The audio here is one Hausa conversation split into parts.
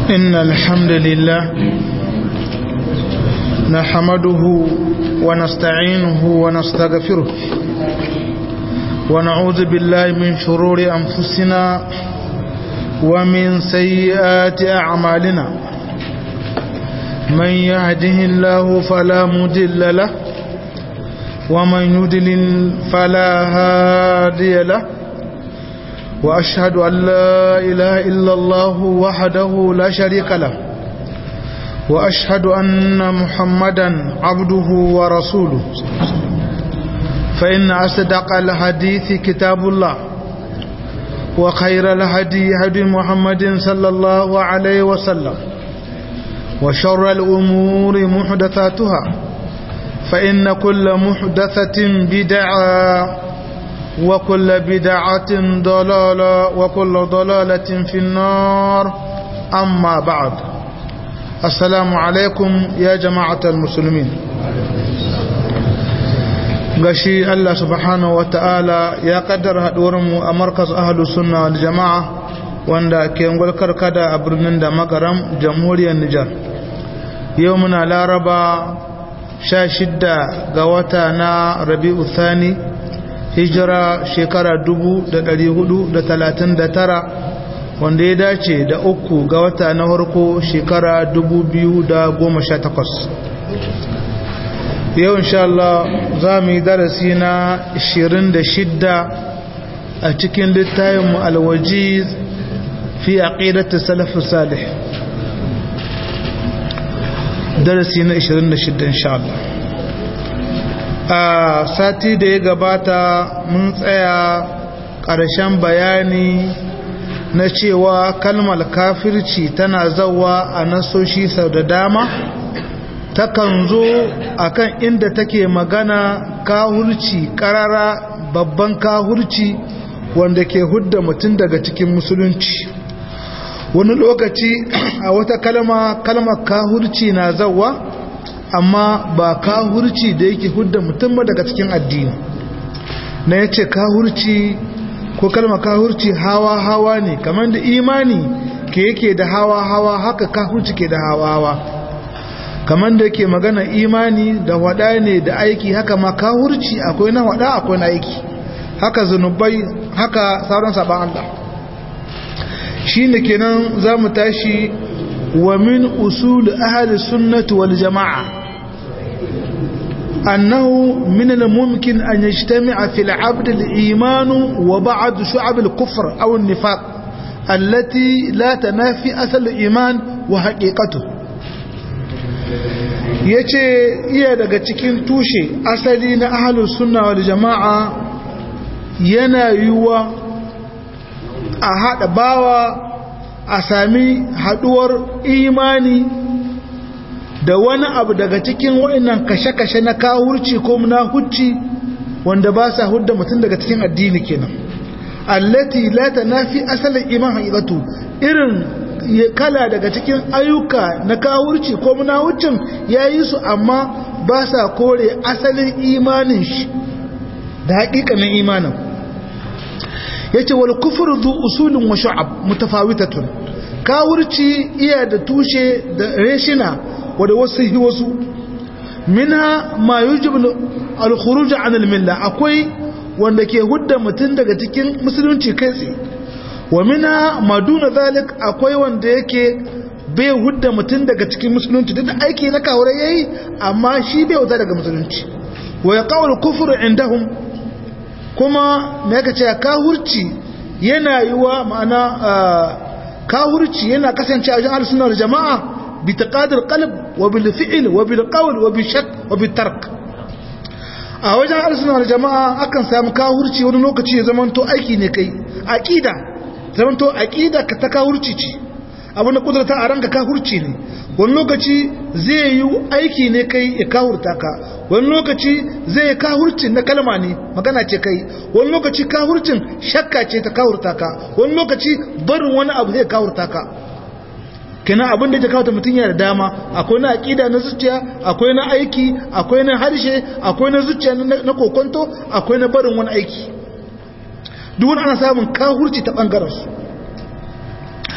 إن الحمد لله نحمده ونستعينه ونستغفره ونعوذ بالله من شرور أنفسنا ومن سيئات أعمالنا من يهده الله فلا مدل له ومن يدلل فلا هادي له وأشهد أن لا إله إلا الله وحده لا شريك له وأشهد أن محمدا عبده ورسوله فإن أصدق الحديث كتاب الله وخير الهدي هدي محمد صلى الله عليه وسلم وشر الأمور محدثاتها فإن كل محدثة بدعة وكل بدعة ضلالة وكل ضلالة في النار أما بعد السلام عليكم يا جماعة المسلمين gashi Allah subhanahu wata'ala ya kaddara mu a markas ahlus sunna wal jama'a wanda ke ngulkar kada a birnin da makaram jamhuriyar Nijar yau muna laraba 16 ga wata na Rabi'u Thani hijira shekara 439 wanda ya dace da uku ga wata na harko shekara 2018 yau insha Allah za mu yi darasi na 26 a cikin littayin alwajiz fi aqidatu salaf salih darasi na 26 insha Allah a sati da ya gabata mun tsaya ƙarshen bayani na cewa kalmar kafirci tana zawa a nasoshi sau da dama takan zo akan inda take magana kahurci karara babban kahurci wanda ke hudda mutum daga cikin musulunci wani lokaci a wata kalma kalmar kahurci na zawa amma ba kahurci da yake hudda mutum daga cikin addini na yace kahurci ko kalmar kahurci hawa hawa ne kamar da imani ke yake da hawa hawa haka kahurci ke da hawa hawa kamar da yake magana imani da wada ne da aiki haka ma kahurci akwai na wada akwai na aiki haka zunubai haka sauran saban Allah shi ne kenan za mu tashi wa min usul ahli sunnati wal jama'a أنه من الممكن أن يجتمع في العبد الإيمان وبعض شعب الكفر أو النفاق التي لا تنافي أثر الإيمان وحقيقته yace iya daga cikin tushe asali na ahlus sunna wal jama'a yana yiwuwa a hada bawa a sami haduwar imani da wani abu daga cikin wa'annan kashe-kashe na kawurci ko munahucci wanda ba sa hudda mutum daga cikin addini kenan allati la tanafi asalin iman haqiqatu irin kala daga cikin ayyuka na kawurci ko munahuccin yayi su amma ba sa kore asalin imanin shi da haƙiƙanin imanin yace wal kufru dhu usulun wa shu'ab mutafawitatun kawurci iya da tushe da reshina wadda wasu yi wasu minha ma yujibu al-khuruj an al-milla akwai wanda ke hudda mutum daga cikin musulunci kai tsaye wa minha ma duna zalik akwai wanda yake bai hudda mutum daga cikin musulunci duk aiki na kawure yayi amma shi bai wuta daga musulunci wa yaqawul kufr indahum kuma me yake cewa kahurci yana yiwa ma'ana kahurci yana kasance a wajen al-sunna jama'a بتقاد القلب وبالفعل وبالقول وبالشك وبالترك a wajen arsuna da jama'a akan samu kahurci wani lokaci ya zamanto aiki ne kai aqida zamanto aqida ka ta kahurci ce abinda kudurta a ranka kahurci ne wani lokaci zai yi aiki ne kai ya kahurta ka wani lokaci zai yi kahurcin na kalma ne magana ce kai wani lokaci kahurcin shakka ce ta kahurta ka wani lokaci barin wani abu zai kahurta ka kenan abin da ya kawo mutum yana da dama akwai na aƙida na zuciya akwai na aiki akwai na harshe akwai na zuciya na kokonto akwai na barin wani aiki duk wani ana samun kahurci ta ɓangaren su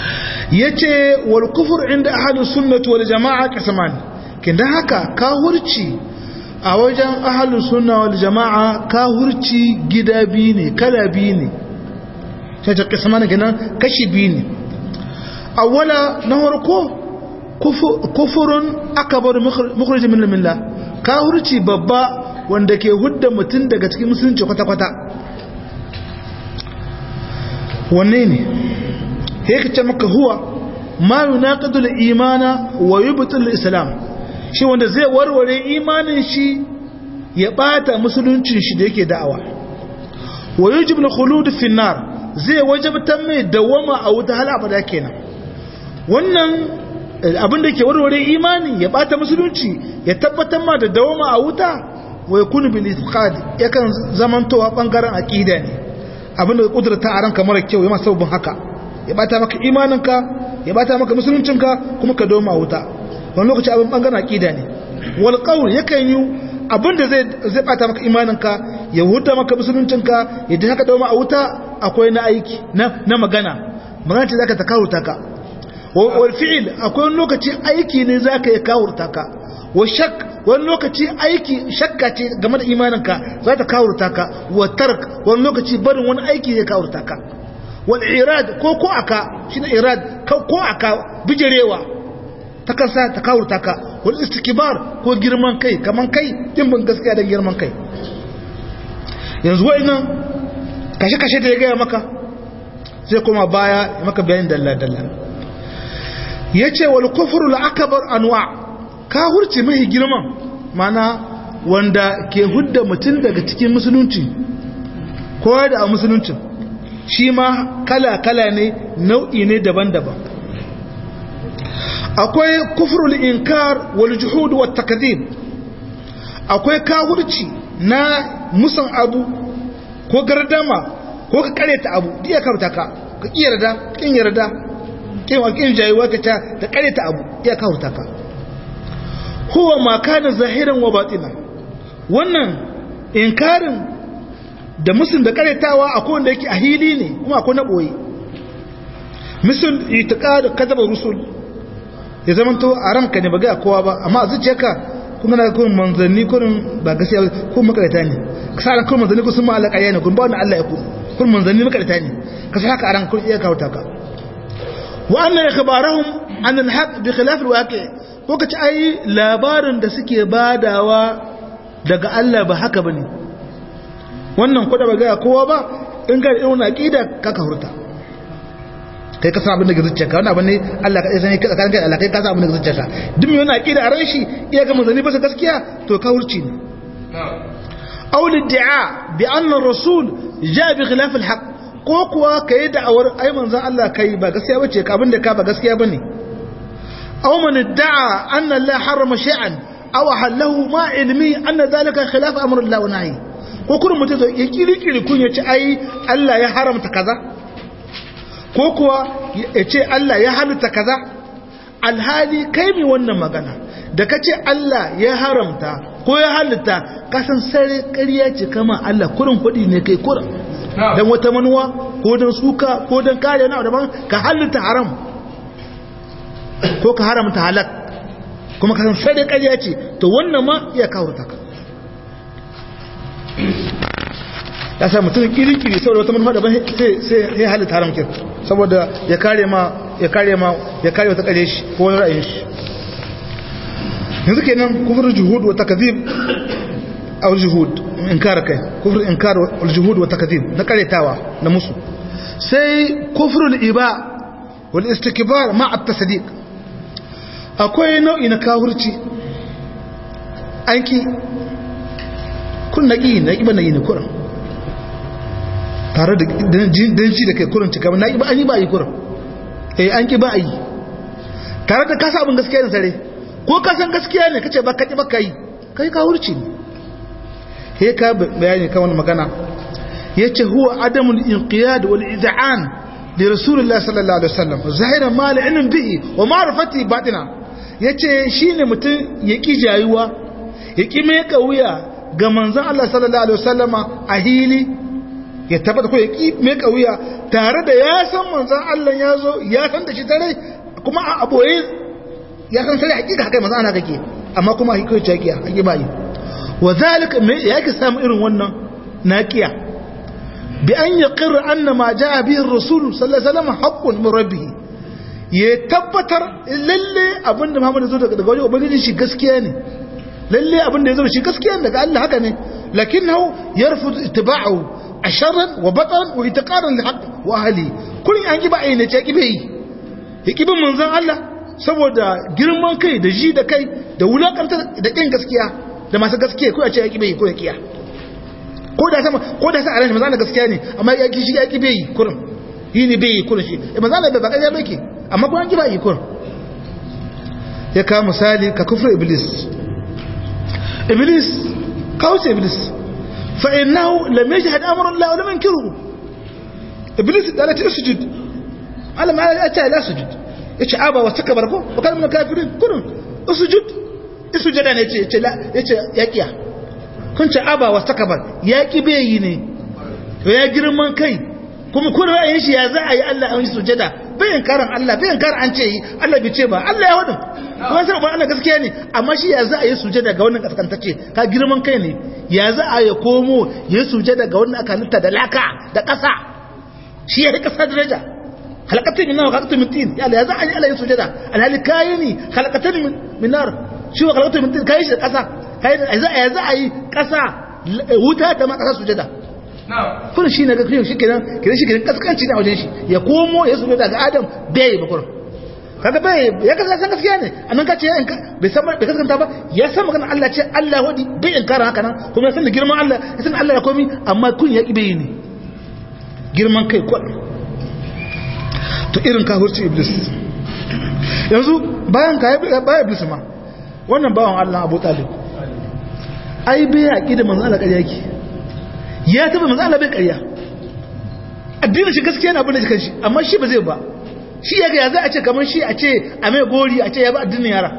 yace wal kufur inda ahlus sunnati wal jamaa kasaman kin dan haka kahurci a wajen ahlus sunna wal jamaa kahurci gida biyu ne kala biyu ne sai ta kasaman kenan kashi biyu ne awwala na farko kufurun akbar mukhrij min millah kahurci babba wanda ke hudda mutum daga cikin musulunci kwata-kwata wanne ne yake ce maka huwa ma yunaqidu al-imana wa yubtilu al-islam shi wanda zai warware imanin shi ya bata musuluncin shi da yake da'awa wa yujibu al-khulud fi an-nar zai wajabta mai dawama a wuta hal abada kenan wannan abin da ke warware imani ya bata musulunci ya tabbatar ma da dawama a wuta wa yakunu bil itiqad yakan zamantowa bangaren aqida ne abinda ka kudurta a ranka mara kyau ya masu sababin haka ya bata maka imaninka ya bata maka musuluncinka kuma ka doma wuta wani lokaci abin bangaren aqida ne wal qawl yakan yi abinda zai zai bata maka imaninka ya huta maka musuluncinka ya ji haka doma a wuta akwai na aiki na na magana magana ce zaka ta kawurta ka wal fi'il akwai wani lokaci aiki ne zaka ya kawurta ka wa shak wani lokaci aiki shakka ce game da imaninka za ta kawurta ka wa tark wani lokaci barin wani aiki zai kawurta ka wal irad ko ko aka shine irad ko aka bijirewa ta kansa ta kawurta ka wal istikbar ko girman kai kaman kai din ban gaskiya da girman kai yanzu wa'annan kashe kashe da ya gaya maka zai koma baya ya maka bayanin dalla dalla yace wal kufru al akbar anwa' kahurci mai girman mana wanda ke hudda mutum daga cikin musulunci ko da a musulunci shi ma kala-kala ne nau'i ne daban-daban akwai kufrul inkar wal juhud wat takdhib akwai kahurci na musan abu ko gardama ko ka kareta abu diya karta ka ka yarda kin yarda kin wa kin jayiwa ka ta da kareta abu diya karta ka huwa ma kana zahiran wa batina wannan inkarin da musun da karetawa akwai wanda yake a hili ne kuma akwai na boye misal itiqad kadaba rusul ya zamanto a ranka ne ba ga kowa ba amma a zuciyarka kun gana kun manzanni kun ba gaskiya ba kun makarata ne ka sa kun manzanni kun sun ma Allah ƙarya ne kun ba wannan Allah ya ku kun manzanni makarata ne ka sa haka a ran kun iya kawo ka wa anna ikhbarahum an al-haq bi khilaf al-waqi' ko kace ai labarin da suke badawa daga Allah ba haka bane wannan kuda ba ga kowa ba in ga irin aqida ka ka hurta kai ka san abin da ga zuciyarka wannan abin ne Allah ka sani ka kan kai Allah kai ka san abin da ga zuciyarka duk mai wannan aqida a ran shi iya ga manzani ba gaskiya to ka hurci ne aw lid'a bi anna ar-rasul jaa bi khilaf al-haq ko kuwa kai da'awar ai manzon Allah kai ba gaskiya bace ka abin da ka ba gaskiya bane aw man idda'a anna Allah harrama shay'an aw halahu ma ilmi anna dhalika khilaf amr Allah wa nahi ko kurin mutum ya kirkiri kun ya ce ai Allah ya haramta kaza ko kuwa ya ce Allah ya halitta kaza alhali kai mai wannan magana da ka ce Allah ya haramta ko ya halitta kasan sare ƙarya ce kama Allah kurin kuɗi ne kai kurin don wata manuwa ko don suka ko don kare na daban ka halitta haram ko ka haramta halak kuma kasan sare ƙarya ce to wannan ma iya kawo ka ya sa mutum kirikiri saboda wata manufa daban sai ya halitta haram kin saboda ya kare ma ya kare ma ya kare wata kare shi ko wani ra'ayin shi yanzu kenan kufrul juhud wa takdhib aw juhud inkar kai kufrul inkar wal juhud wa takdhib na karetawa na musu sai kufrul iba wal istikbar ma at tasdiq akwai nau'i na kafirci anki kun naki naki ba nayi ne kuran tare da danci da kai kurin cika na ba an yi ba a yi kurin eh an ki ba a yi tare da kasa abin gaskiya ne sare ko kasan gaskiya ne kace ba kaci ba ka yi kai ka hurci ne he ka bayani kan wani magana yace huwa adamul inqiyad wal iz'an li rasulillah sallallahu alaihi wasallam zahiran ma la ilm bihi wa ma'rifati batina yace shine mutum ya ki jayuwa ya ki mai kauya ga manzon Allah sallallahu alaihi wasallama a hili ya tabbata ko ya ki mai kauya tare da ya san manzon Allah ya zo ya san da shi tare kuma a aboye ya san sai hakika haka manzon Allah kake amma kuma hakika ce kiya hakika bai wa zalika me yake samu irin wannan naqiya bi an yaqir anna ma jaa bihi ar-rasul sallallahu alaihi wasallam haqqun min rabbih ya tabbatar lalle abinda Muhammad zo daga daga wajen ubangiji shi gaskiya ne lalle abinda ya zo shi gaskiya ne daga Allah haka ne lakinnahu yarfud ittiba'ahu asharran wa batan wa itiqadan li haqq wa ahli kullun an giba ayyana ce kibe yi hikibin manzon Allah saboda girman kai da ji da kai da wulakanta da kin gaskiya da masu gaskiya ko ya ce ya kibe yi ko ya kiya ko da sama ko da sa a ran manzon Allah gaskiya ne amma ya ki shi ya kibe yi kurin yi ne bai yi kurin shi manzon Allah bai baka ya bake amma kuma an kiba yi kurin ya kawo misali ka kufra iblis iblis kawuce iblis فإنه لم يجهد أمر الله ولم ينكره إبليس قالت اسجد على ما أتى لا سجد يتش أبا واستكبر وكان من الكافرين كلهم اسجد اسجد أنا يتش لا يتش يكيا كنت أبا واستكبر يكي بيني ويا جرمان كي kuma kun ra'ayin shi ya za a yi Allah an yi sujada bai inkarin Allah bai inkarin an ce yi Allah bai ce ba Allah ya wadin kuma sai ba Allah gaskiya ne amma shi ya za a yi sujada ga wannan kaskantacce ka girman kai ne ya za a yi komo ya sujada ga wannan aka halitta da laka da ƙasa shi ya rika daraja halakatun min nar halakatun min tin ya Allah ya za a yi Allah ya sujada alhali kayi ne halakatun min nar shi wa halakatun min tin kayi shi da ƙasa kayi ya za a yi ƙasa wuta da ma ƙasa sujada kuna shi na ga kiyon shi kenan kenan shi kenan kaskanci ne a wajen shi ya komo ya sujada ga Adam bai ba kurin kaga bai ya kasa san gaskiya ne annan ka ce bai san bai kaskanta ba ya san magana Allah ce Allah wadi bai inkara haka nan kuma ya san da girman Allah ya san Allah ya komi amma kun ya kibe ne girman kai kwal to irin kafirci iblis yanzu bayan ka bayan iblis ma wannan bawan Allah Abu Talib ai bai yaki da manzo Allah ƙarya yake ya taba manzo Allah bai ƙarya addinin shi gaskiya na abin da shi amma shi ba zai ba shi ya ga ya za a ce kamar shi a ce a mai gori a ce ya ba addinin yara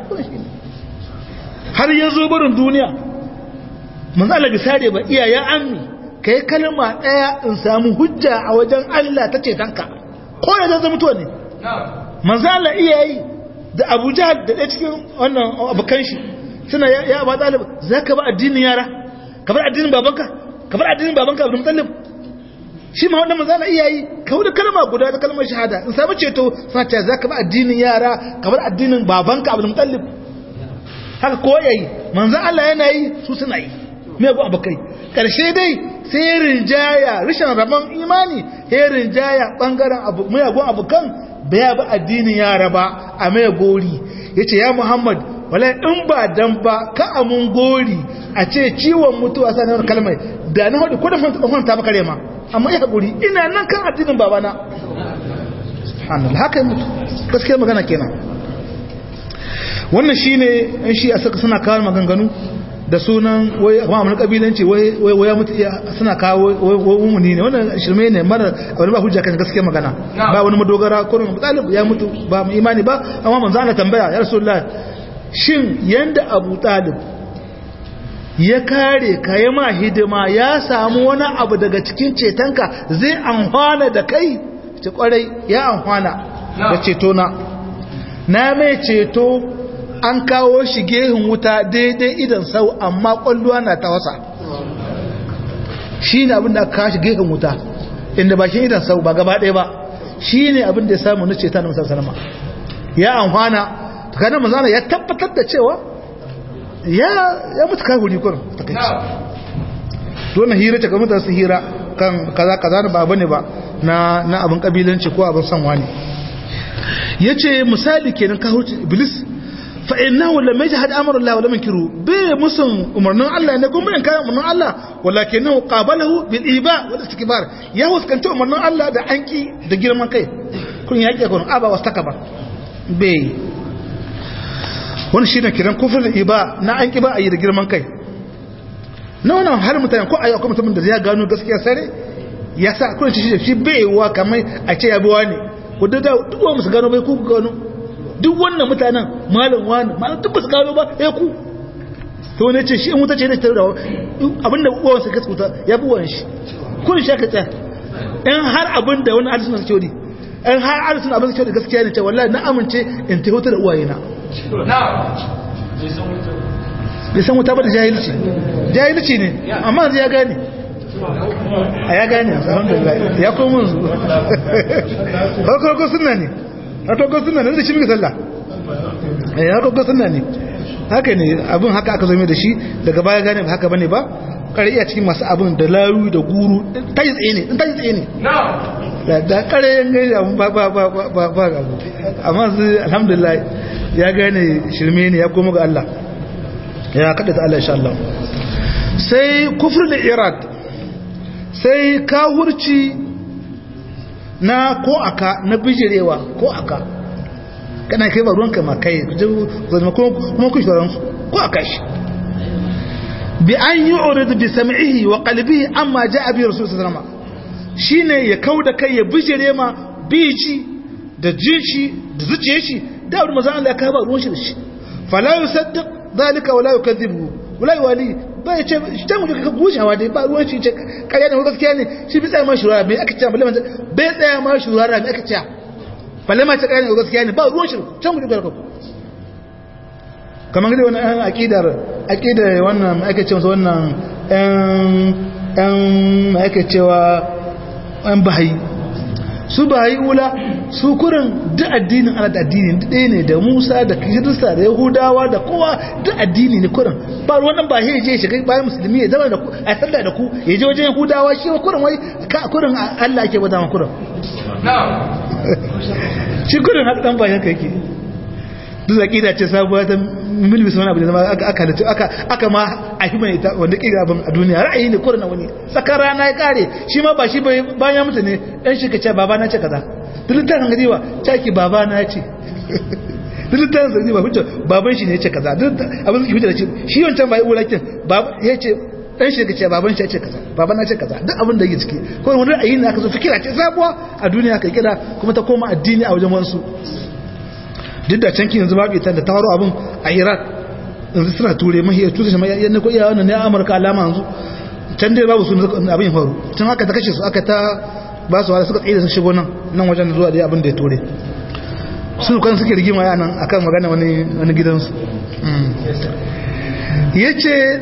har ya zo barin duniya manzo Allah bi sare ba iya ya ammi kai kalma daya in samu hujja a wajen Allah ta ce tanka ko ya zama mutuwa ne manzo Allah iya yi da Abu Jahl da ɗaya cikin wannan abukan shi suna ya ba talib zaka ba addinin yara ka bar addinin babanka ka bar addinin babanka Abdul Muttalib shi ma wannan manzo Allah iya yi ka wuce kalma guda da kalmar shahada in samu ceto suna cewa zaka ba addinin yara ka bar addinin babanka Abdul Muttalib haka ko yayi manzo Allah yana yi su suna yi me go abakai karshe dai sai rinjaya rishin rabon imani sai rinjaya bangaren abu mai go abukan bai ba addinin yara ba a mai gori yace ya Muhammad wala in ba dan ba ka amun gori a ce ciwon mutuwa sanar kalmai da na hudu ko da fanta ba kare ma amma ya haƙuri ina nan kan addinin babana subhanallah haka mutu gaskiya magana kenan wannan shine in shi a saka suna kawo maganganu da sunan wai kuma amurka kabilanci wai wai mutu suna kawo wai umuni ne wannan shirme ne mara wani ba hujja kan gaskiya magana ba wani madogara ko mu talib ya mutu ba mu imani ba amma manzo Allah tambaya ya rasulullah shin yanda abu talib ya kare ka yi ma hidima ya samu wani abu daga cikin cetonka zai amfana da kai ce kwarai ya amfana da cetona na mai ceto an kawo shi gehin wuta daidai idan sau amma kwalluwa na ta wasa shi ne abin da aka kawo shi gehin wuta inda bakin idan sau ba gaba ɗaya ba shi ne abin da ya samu na ceta na musamman salama ya amfana tukanin mazana ya tabbatar da cewa ya mutu kai huri kurin takaici dole hira ta kamar su hira kan kaza kaza na ba ne ba na na abin kabilanci ko abin sanwa ne yace misali kenan ka huce iblis fa innahu lam yajhad amra Allah wa lam yankiru bi musun umarnin Allah ne kuma in kai umarnin Allah walakinahu qabalahu bil iba wal istikbar ya huskanta umarnin Allah da anki da girman kai kun yake kun aba wastakbar bai wani shi ne kiran kufin iba na an ƙi ba a yi da girman kai na wani har mutane ko a yi akwai mutumin da ya gano gaskiya sare ya sa kuna shi shi baiwa kamar a ce ya bi wani wadda da duk wani musu gano bai ku gano duk wannan mutanen malam wani malam duk su gano ba ya ku to wani ce shi in wuta ce da ta da abinda uwan su gaskata ya bi wani shi kun shi ka tsaya in har abin da wani alisun suke wadi in har alisun abin suke wadi gaskiya ne ce wallahi na amince in ta hutu da uwayena bai san wuta ba da jahilci jahilci ne amma yanzu ya gane a ya gane alhamdulillah ya komo su farko sunna ne farko sunna ne da shi muke sallah ya farko sunna ne haka ne abin haka aka zame da shi daga baya gane ba haka bane ba kare iya cikin masu abin da laru da guru ta yi tsaye ne ta yi tsaye ne da kare yan gani abin ba ba ba ba ba ba abu amma su alhamdulillah ya gane shirme ne ya koma ga Allah ya kada ta Allah insha Allah sai kufur da irad sai kahurci na ko aka na bijirewa ko aka kana kai ba ruwanka ma kai zama kuma kun shoran ko aka shi bi an yi uridu bi sam'ihi wa qalbihi amma ja'a bi rasul sallallahu alaihi shine ya kauda kai ya bijire ma biji da jinshi da zuciyar shi da wani mazan Allah ya kai ba ruwan shi da shi fala yusaddiq dhalika wala yukadhibu wala yuwali ba ya ce ta mu ka gushawa dai ba ruwan shi ce kariya ne gaskiya ne shi bi tsaya ma shura me aka ce balle man bai tsaya ma shura me aka ce balle ma ce kariya ne gaskiya ne ba ruwan shi can mu ka kamar gidi wani ɗan aƙidar aƙidar wannan ake cewa wannan ɗan ake cewa ɗan bahayi su bahayi wula su kurin duk addinin ana da addini ɗaya ne da musa da kirista da yahudawa da kowa duk addini ne kurin ba wannan ba ya je shiga bayan musulmi ya zama da ku a sallah da ku ya je wajen yahudawa shi wa kurin wai ka kurin allah ake bada ma kurin shi kurin haka ɗan bayan ka yake duk aƙida ce sabuwa ta milmi wani abu da zama aka halittu aka ma a yi mai ita wanda ƙiga abin a duniya ra'ayi ne kurna wani tsakar rana ya kare shi ma ba shi bayan mutu ne ɗan shi ka ce baba na ce kaza dilitan hangari wa caki baba na ce dilitan hangari ba hujja baban shi ne ya ce kaza abin suke hujja da ce shi wancan bai wulakin ya ce ɗan shi ka ce baban shi ya ce kaza baba na ce kaza duk abin da yake ciki ko wani ra'ayi ne aka zo fikira ce sabuwa a duniya ka kira kuma ta koma addini a wajen wasu duk da canki yanzu babu ita da ta faru abin a iraq yanzu suna ture mahi ya tuta shi mai yadda ko iyawa ne amurka alama yanzu can dai babu su abin ya faru can haka ta kashe su aka ta ba su wada suka tsaye da sun shigo nan nan wajen zuwa dai abin da ya ture su kan suke rigima ya nan akan magana wani wani gidansu ya ce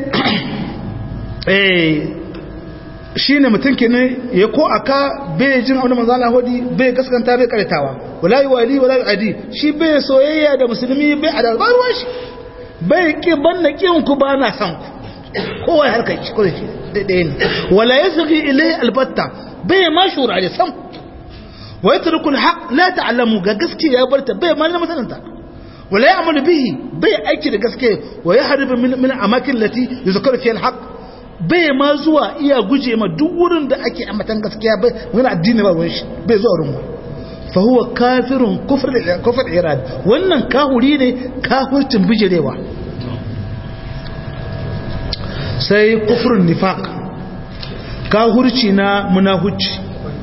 shi ne mutum ke ne ya ko aka bai jin abin da manzana hudi bai gaskanta bai karitawa wala yi wali wala yi adi shi bai soyayya da musulmi bai a dalbar ruwan shi bai ki banna kin ku ba na san ku kowa ya harkar shi kawai daidai ne wala ya saki ilai albatta bai ma shura da sam wa ya turkul haq la ta'lamu ga gaskiya ya barta bai ma na masananta wala ya amalu bihi bai aiki da gaskiya wa ya haribu min min amakin lati yuzkaru fi alhaq bai ma zuwa iya guje ma duk wurin da ake amatan gaskiya bai wani addini ba ruwan shi bai zuwa wurin fahuwa kafirun kufar irad wannan kahuri ne kafircin bijirewa sai kufurin nifaq kahurci na munahuci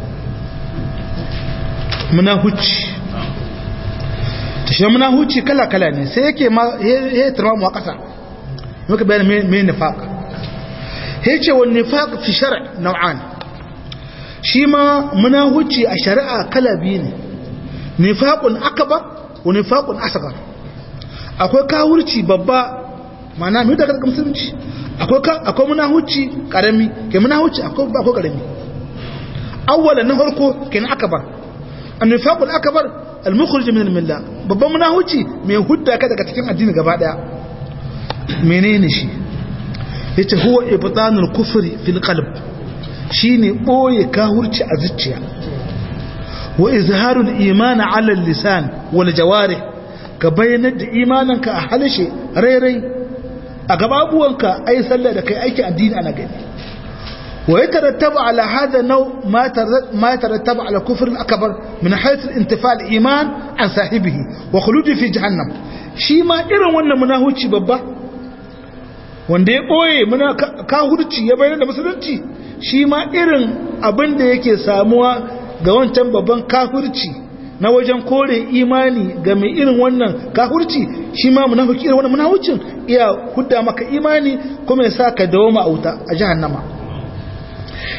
munahuci tashi munahuci kala-kala ne sai yake ma ya tarma mu a ƙasa muka bayan mai nifaq ya ce wani nifaq fi shara nau'an shi ma munahuci a shari'a kala biyu ne nifaqun akbar wa nifaqun asghar akwai kawurci babba mana mai daga musulunci akwai akwai munahuci karami ke munahuci akwai akwai karami awwalan na farko kenan akbar an-nifaqul akbar al-mukhrij min al-millah babban munahuci mai hudda ka daga cikin addini gaba daya menene shi yace huwa ibtanul kufri fil qalb shine boye kahurci a zuciya wa izharul iman ala lisan wal jawarih ka bayyana da imaninka a halshe rairai a gababuwanka ai sallah da kai aiki addini ana gani wa yatarattabu ala hadha naw ma ma yatarattabu ala kufr al akbar min hayth al intifa al iman an sahibihi wa khuludi fi jahannam shi ma irin wannan munahuci babba wanda ya ɓoye muna kahurci ya bayyana da musulunci shi ma irin abin da yake samuwa ga wancan babban kahurci na wajen kore imani ga mai irin wannan kahurci shi ma munafiki irin wannan munafucin iya hudda maka imani kuma ya sa ka dawo ma'auta a jahannama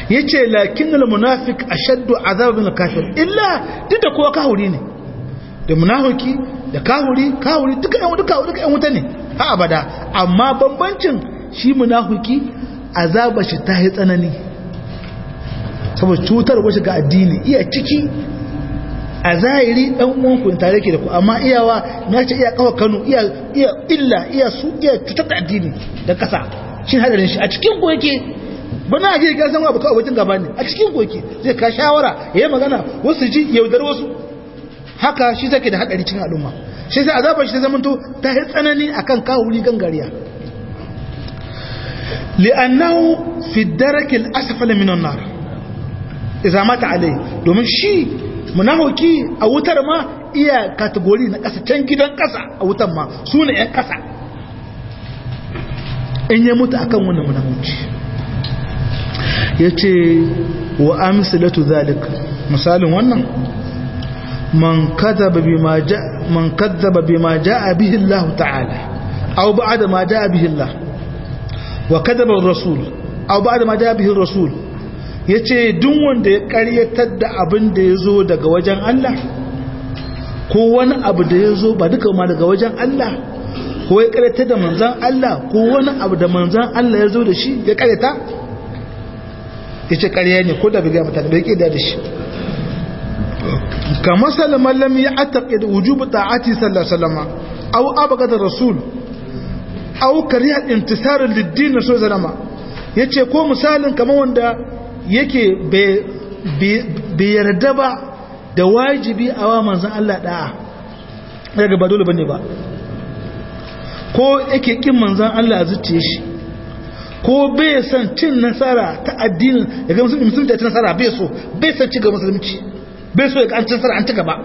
yace lakinnal munafiq ashaddu azab min kafir illa duk da kowa kahuri ne da munafiki da kahuri kahuri duka yan duka duka yan wuta ne ha abada amma bambancin shi munafiki azaba shi ta yi tsanani saboda cutar wasu ga addini iya ciki a zahiri dan uwanku tare ke da ku amma iyawa na ce iya kawo kanu iya iya illa iya su iya cutar da addini da kasa shi hadarin shi a cikin ku yake ba na ji ga san abu kawai wajen gaba ne a cikin ku yake zai ka shawara yayi magana wasu ji yaudar wasu haka shi take da hadari cikin al'umma shi sai azabar shi ta zamanto ta yi tsanani akan kawuri gangariya li'annahu fi darakil asfala minan nar idza mata alai domin shi munafiki a wutar ma iya kategori na kasa can gidan kasa a wutar ma su ne yan kasa in ya mutu akan wannan munafiki yace wa amsalatu zalik misalin wannan man kadhaba bima ja man kadhaba bima jaa bihi Allah ta'ala aw ba'da ma jaa bihi Allah wa kadhaba ar-rasul aw ba'da ma jaa bihi ar-rasul ya ce duk wanda ya karyatar da abin da ya zo daga wajen Allah ko wani abu da ya zo ba duka ma daga wajen Allah ko ya karyatar da manzan Allah ko wani abu da manzan Allah ya zo da shi ya karyata ya ce karya ne ko da bai gama da ya da shi ka masala mallam ya ataƙi da wujubu ta'ati sallallahu alaihi wasallam aw abagada rasul aw kariya intisarin liddin na so zalama yace ko misalin kamar wanda yake bai yarda ba da wajibi a wa manzan Allah da'a daga ba dole bane ba ko yake kin manzan Allah a zuciye shi ko bai san cin nasara ta addinin ya ga musulmi musulmi ta ci nasara bai so bai san ci ga musulunci bai so ya ga an ci nasara an ci gaba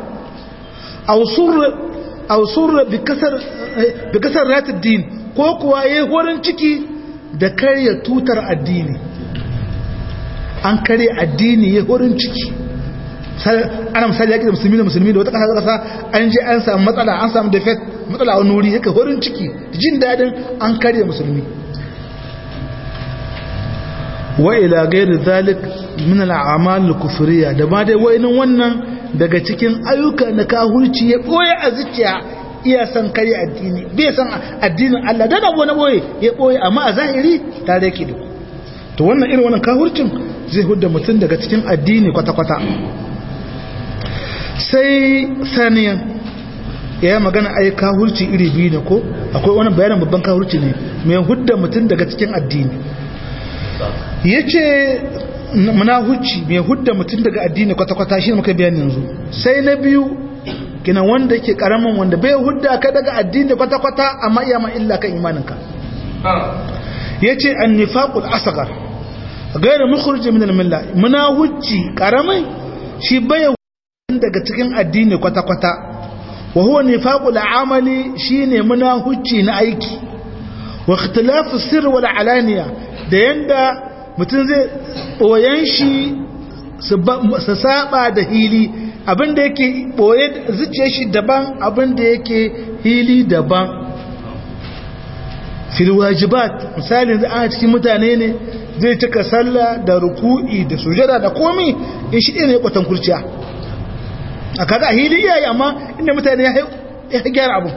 aw surra bi kasar bi kasar ratid din ko kuwa yayi horin ciki da karya tutar addini an kare addini ya horin ciki ana misali yaƙi da musulmi da musulmi da wata ƙasa ƙasa an je an samu matsala an samu defect matsala a nuri yake horin ciki jin daɗin an kare musulmi wa ila gairi zalik min al'amal kufriya da ma dai wainin wannan daga cikin ayyuka na kahurci ya boye a zuciya iya san kare addini bai san addinin Allah da abu na boye ya boye amma a zahiri tare yake da to wannan irin wannan kahurcin zai hudda mutum daga cikin addini kwata-kwata sai saniyan ya magana ai kahurci iri biyu ne ko akwai wani bayanin babban kahurci ne mai hudda mutum daga cikin addini ya ce munahuci mai hudda mutum daga addini kwata-kwata shi muka bayan yanzu sai na biyu kina wanda ke karamin wanda bai hudda ka daga addini kwata-kwata amma iya ma illa kan imaninka ya ce an nifaƙul asagar gairu mukhurji min al-milla munahuci karamin shi bai daga cikin addini kwata-kwata wa huwa nifaqul amali shine munahuci na aiki wa ikhtilafu sirr wal alaniya da yanda mutum zai boyen shi su saba da hili abinda yake boye zuciyar shi daban abinda yake hili daban fil wajibat misali da ana cikin mutane ne zai cika sallah da ruku'i da sujada da komi in shi ne kwatan kurciya a kaga a hili iyaye amma inda mutane ya gyara abu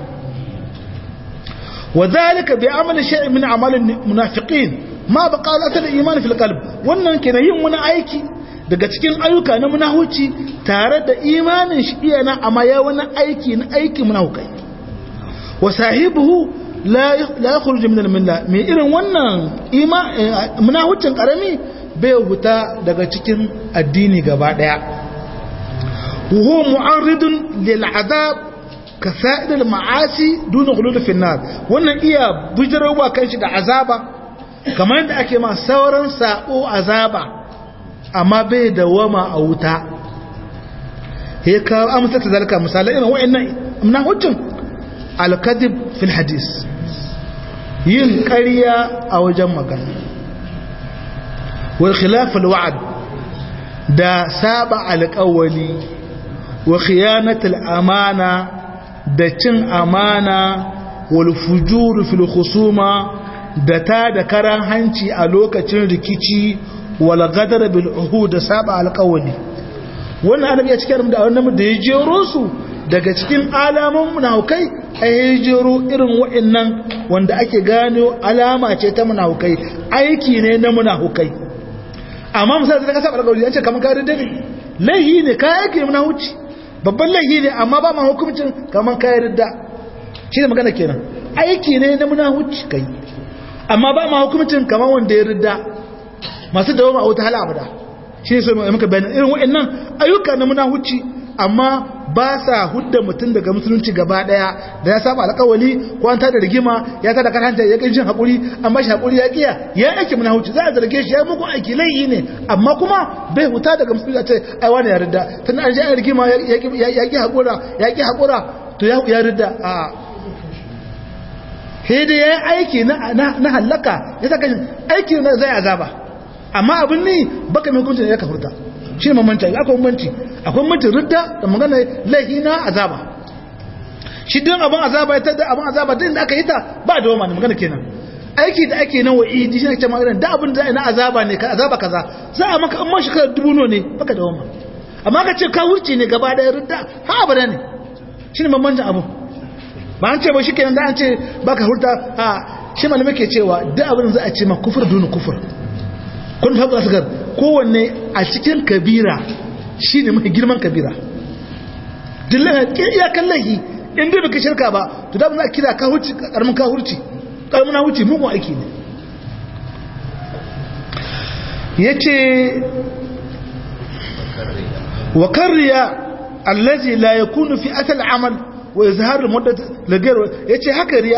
wa zalika bi amali shay'in min amalin munafiqin ma baqa al iman fil qalb wannan kenan yin wani aiki daga cikin ayyuka na munahuci tare da imanin shi iyana amma ya wani aiki na aiki munahukai wa sahibuhu la la yakhruju min al-milla mai irin wannan ima munahucin karami bai huta daga cikin addini gaba daya وهو معرض للعذاب كسائر المعاصي دون غلول في النار wannan iya bijirwa kanshi da azaba kamar yadda ake ma sauran sako azaba amma bai dawama a wuta ya kawo amsa ta zalika misalai irin wa'annan na hujjin al-kadhib fil hadis yin ƙarya a wajen magana wal khilaf al-wa'd da saba alƙawali wa khiyanatul amana da cin amana wal fujur fil khusuma da ta da karan hanci a lokacin rikici wal ghadar bil uhud da saba alqawli wannan annabi ya cikin da wannan da ya jero su daga cikin alamun munafukai a ya jero irin wa'annan wanda ake gano alama ce ta munafukai aiki ne na munafukai amma misali da ka saba alƙawari an ce kamar ka ridda ne laihi ne ka yake munafuci babban laihi ne amma ba ma hukuncin kamar ka ridda shi ne magana kenan aiki ne na munafuci kai amma ba ma hukuncin kamar wanda ya ridda masu dawo a wata hala abada shi ne so muka bayanin irin wa'annan ayyuka na munafuci amma ba sa hudda mutum daga musulunci gaba daya da ya saba alƙawali ko an tada rigima ya tada karanta ya jin hakuri amma shi hakuri ya kiya ya aiki muna huci za a zarge shi ya muku aiki laifi ne amma kuma bai huta daga musulunci a ce ai wani ya ridda tun an ji an rigima ya ki hakura ya ki hakura to ya ridda a sai da ya aiki na hallaka ya saka aiki na zai azaba amma abin ne baka mai hukuncin ya kafurta shi ne mamanci akwai mamanci akwai mamanci ridda da magana laihi na azaba shi din abin azaba ya tada abin azaba din da aka yi ta ba da wama ne magana kenan aiki da ake nan wa'idi shi ne ce magana da abin da na azaba ne ka azaba kaza za a maka amma shekara dubu no ne baka da wama amma ka ce ka wuce ne gaba daya ridda ha abada ne shi ne mamancin abu ba an ce ba shi kenan da an ce baka hurta a shi malamai ke cewa duk abin za a ce ma kufur dunu kufur kun faɗa asgar kowanne a cikin kabira shi ne mafi girman kabira dillana iyakan laihi in bai baka shirka ba to da za a kira kahurci karamin kahurci karamin huci mugun aiki ne ya ce wa karriya allazi la yakunu fi asal amal wa izhar muddat lagar yace haka riya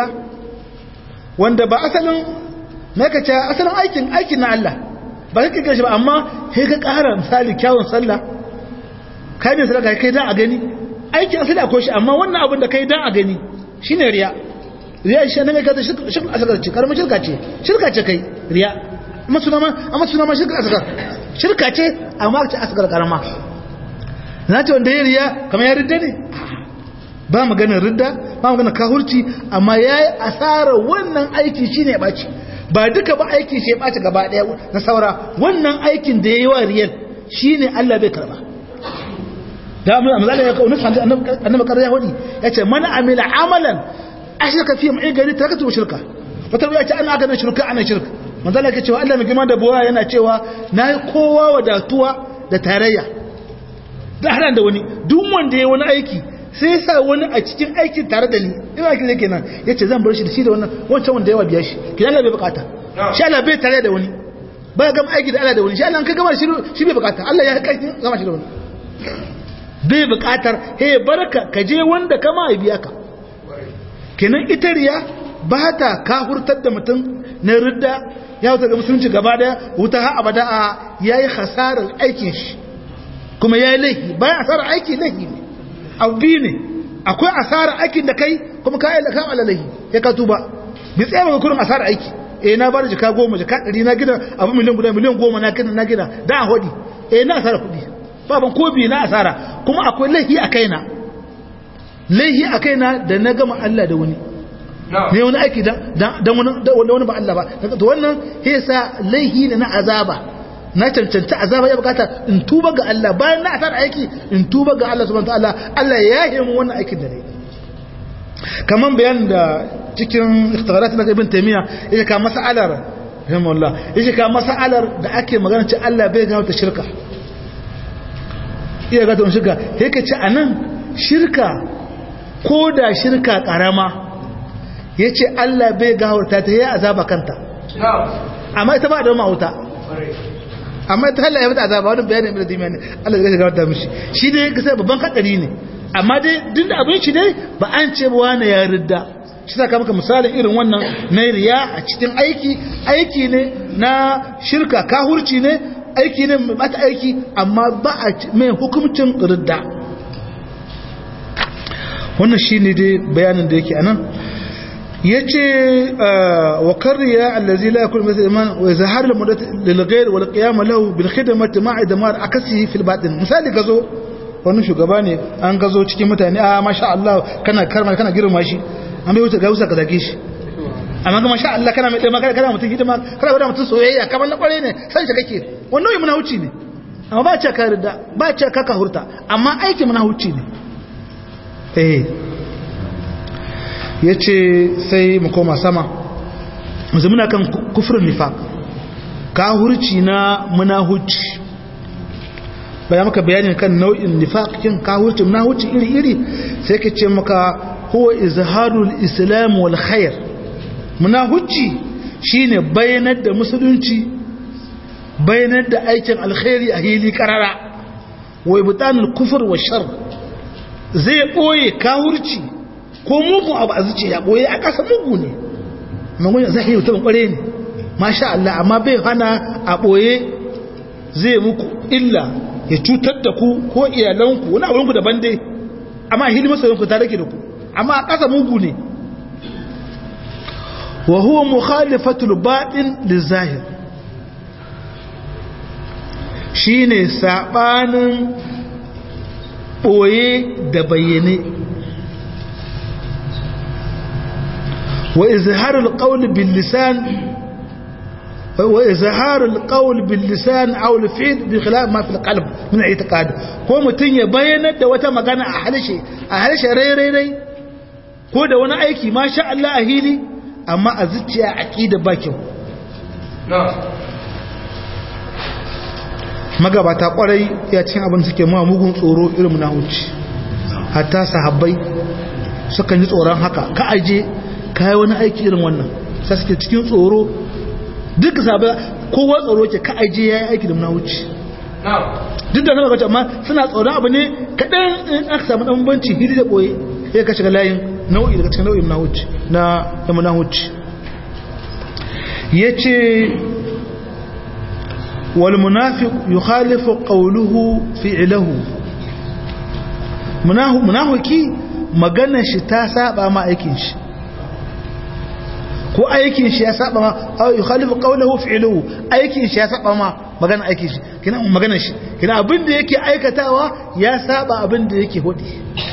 wanda ba asalin naka ce asalin aikin aikin na Allah ba kake gashi ba amma sai ka ƙara misali kyawun sallah kai ne sadaka kai dan a gani aikin asali akwai shi amma wannan abin da kai dan a gani shine riya riya shi ne mai kaza shirka asgar ce karamin shirka ce shirka ce kai riya amma suna ma amma suna ma shirka asgar shirka ce amma ce asgar karama na ce wanda ya riya kamar ya ridda ne ba maganar ridda ba maganar kahurci amma ya yi asarar wannan aiki shine ya ɓaci ba duka ba aiki shi ya ɓaci gaba ɗaya na saura wannan aikin da ya yi wa riyar shi ne Allah bai karba da amma amzala ya kawo nufa annabi karar ya hudi ya ce mana amila amalan a shirka fiye mai gari ta katu shirka wata ya ce ana aka na shirka ana shirka manzala ke cewa Allah mai gima da buwa yana cewa na yi kowa wadatuwa da tarayya da haɗa da wani duk wanda ya wani aiki sai ya sa wani a cikin aikin tare da ni ina aikin zai kenan ya ce zan bar shi da shi da wannan wancan wanda yawa biya shi ki Allah bai bukata shi Allah bai tare da wani ba ya gama aiki da Allah da wani shi Allah ka gama shi bai bukata Allah ya kai gama shi da wani bai bukatar he barka ka je wanda kama ya biya ka kenan ita riya ba ta kahurtar da mutum na ridda ya wuta ga musulunci gaba daya wuta ha abada a yayi hasarar aikin shi kuma yayi laifi bayan hasarar aiki laifi ne abu biyu ne akwai asara aikin da kai kuma ka ayyala kan alalahi ya ka tuba bi tsaye maka kurin asara aiki eh na bada jika goma jika ɗari na gina abu miliyan guda miliyan goma na gina na gina da a hodi eh na asara kuɗi baban ko biyu na asara kuma akwai laihi a kaina laihi a kaina da na gama Allah da wani ne wani aiki da wani ba Allah ba to wannan yasa laihi ne na azaba na cancanci azaba ya bukata in tuba ga Allah bayan na asar aiki in tuba ga Allah subhanahu wataala Allah ya yi mu wannan aikin da ne kaman bayan da cikin ikhtibarat na ibn taymiya yake ka mas'alar rahimahullah yake ka mas'alar da ake magana ce Allah bai ga ta shirka iya ga ta shirka yake ce anan shirka ko da shirka karama yace Allah bai ga ta ta yi azaba kanta amma ita ba da mawuta amma ta Allah ya mata azaba wani bayanin ibn Taymiyyah ne Allah zai gafarta mishi shi dai kasa babban kadari ne amma dai duk da abin shi dai ba an ce ba wani ya ridda shi saka maka misalin irin wannan na riya a cikin aiki aiki ne na shirka kahurci ne aiki ne mai bata aiki amma ba a mai hukuncin ridda wannan shine dai bayanin da yake anan yace wa karriya allazi la yakun mithl iman wa zahar al mudat lil ghayr wal qiyam lahu bil khidmati ma'a damar akasihi fil batin misali gazo wani shugaba ne an gazo cikin mutane a masha Allah kana karma kana girma shi an bai wuce ga wusa ka zage shi amma ga masha Allah kana mai dama kana mutum hidima kana gwada mutum soyayya kamar na kware ne san shi kake wannan yi munahuci ne amma ba ce ka rida ba ce ka kahurta amma aiki munahuci ne eh yace sai mu koma sama yanzu muna kan kufrin nifaq kahurci na munahuci bayan maka bayanin kan nau'in nifaqin kahurci munahuci iri-iri sai ka ce maka huwa izharul islam wal khair munahuci shine bayanar da musulunci bayanar da aikin alkhairi a hili karara wa ibtanul kufr wa shar zai boye kahurci ko mugu abu a zuciya boye a kasa mugu ne magun zahiri mutum kware ne masha Allah amma bai hana a boye zai muku illa ya cutar da ku ko iyalanku wani abinku daban dai amma hili masoyinku ta rake da ku amma a kasa mugu ne wa huwa mukhalifatul batin lizahir shine sabanin boye da bayyane wa izharul qawl bil lisan wa izharul qawl bil lisan aw al fi'l bi khilaf ma fil qalb min i'tiqad ko mutun ya bayyana da wata magana a halshe a halshe rai rai rai ko da wani aiki masha Allah a hili amma a zuciya aqida ba kyau magabata kwarai ya cin abin suke ma mugun tsoro irin na huci hatta sahabbai sukan yi tsoron haka ka aje kai wani aiki irin wannan sai suke cikin tsoro duk sahabbai kowa tsoro ke ka aje yayi aiki da munahuci duk da sama kace amma suna tsoron abu ne kadan in aka samu dan banci hidi da boye sai ka shiga layin nau'i daga cikin nau'in munahuci na munahuci yace والمنافق يخالف قوله فعله munafiki maganar shi ta saba ma aikin shi ko aikin shi ya saba ma aw yukhalifu qawluhu fi'luhu aikin shi ya saba ma maganar aikin shi kina maganar shi kina abin da yake aikatawa ya saba abin da yake hudi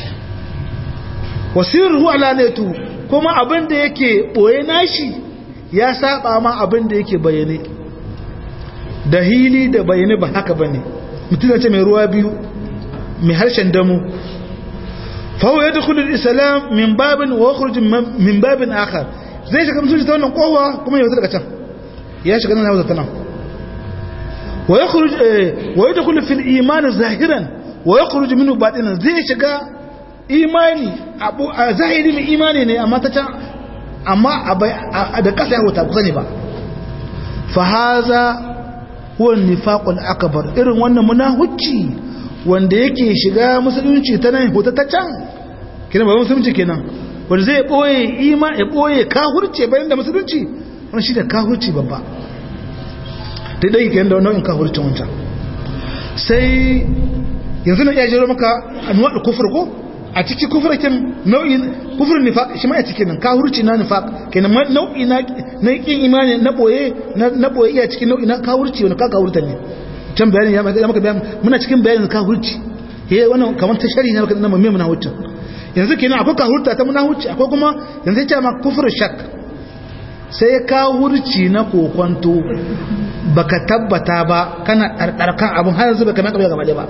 wasiruhu alanatu kuma abin da yake boye nashi ya saba ma abin da yake bayyane da hili da bayani ba haka bane mutum ce mai ruwa biyu mai harshen damu fawo ya dukkan islam min babin wa yakhruj min babin akhar zai shiga musulunci ta wannan kowa kuma ya wuce daga can ya shiga nan ya ta nan wa yakhruj wa yadkhulu fil iman zahiran wa yakhruj minhu batinan zai shiga imani abu a zahiri mai imani ne amma ta can amma da kasa ya wuta kusa ne ba fa haza huwa nifaqul akbar irin wannan munahucci wanda yake shiga musulunci ta nan hota ta can kina ba musulunci kenan wanda zai boye ima ya boye kahurce bayan da musulunci wannan shi da kahurci babba dai dai kenan da nau'in kahurci wancan sai yanzu na iya jiro maka anwa'ul kufur ko a cikin kufurkin nau'in kufur nifaq shi ma a cikin nan kahurci na nifaq kenan nau'i na na kin imani na boye na boye iya cikin nau'i na kahurci wani ka kahurta ne can bayani ya maka bayan muna cikin bayanin kahurci eh wannan kamar ta shari ne maka na mamme muna huta yanzu kenan akwai kahurta ta muna huci akwai kuma yanzu ya ce ma kufur shak sai kahurci na kokonto baka tabbata ba kana ɗarɗarkan abin har yanzu baka mai gaba ba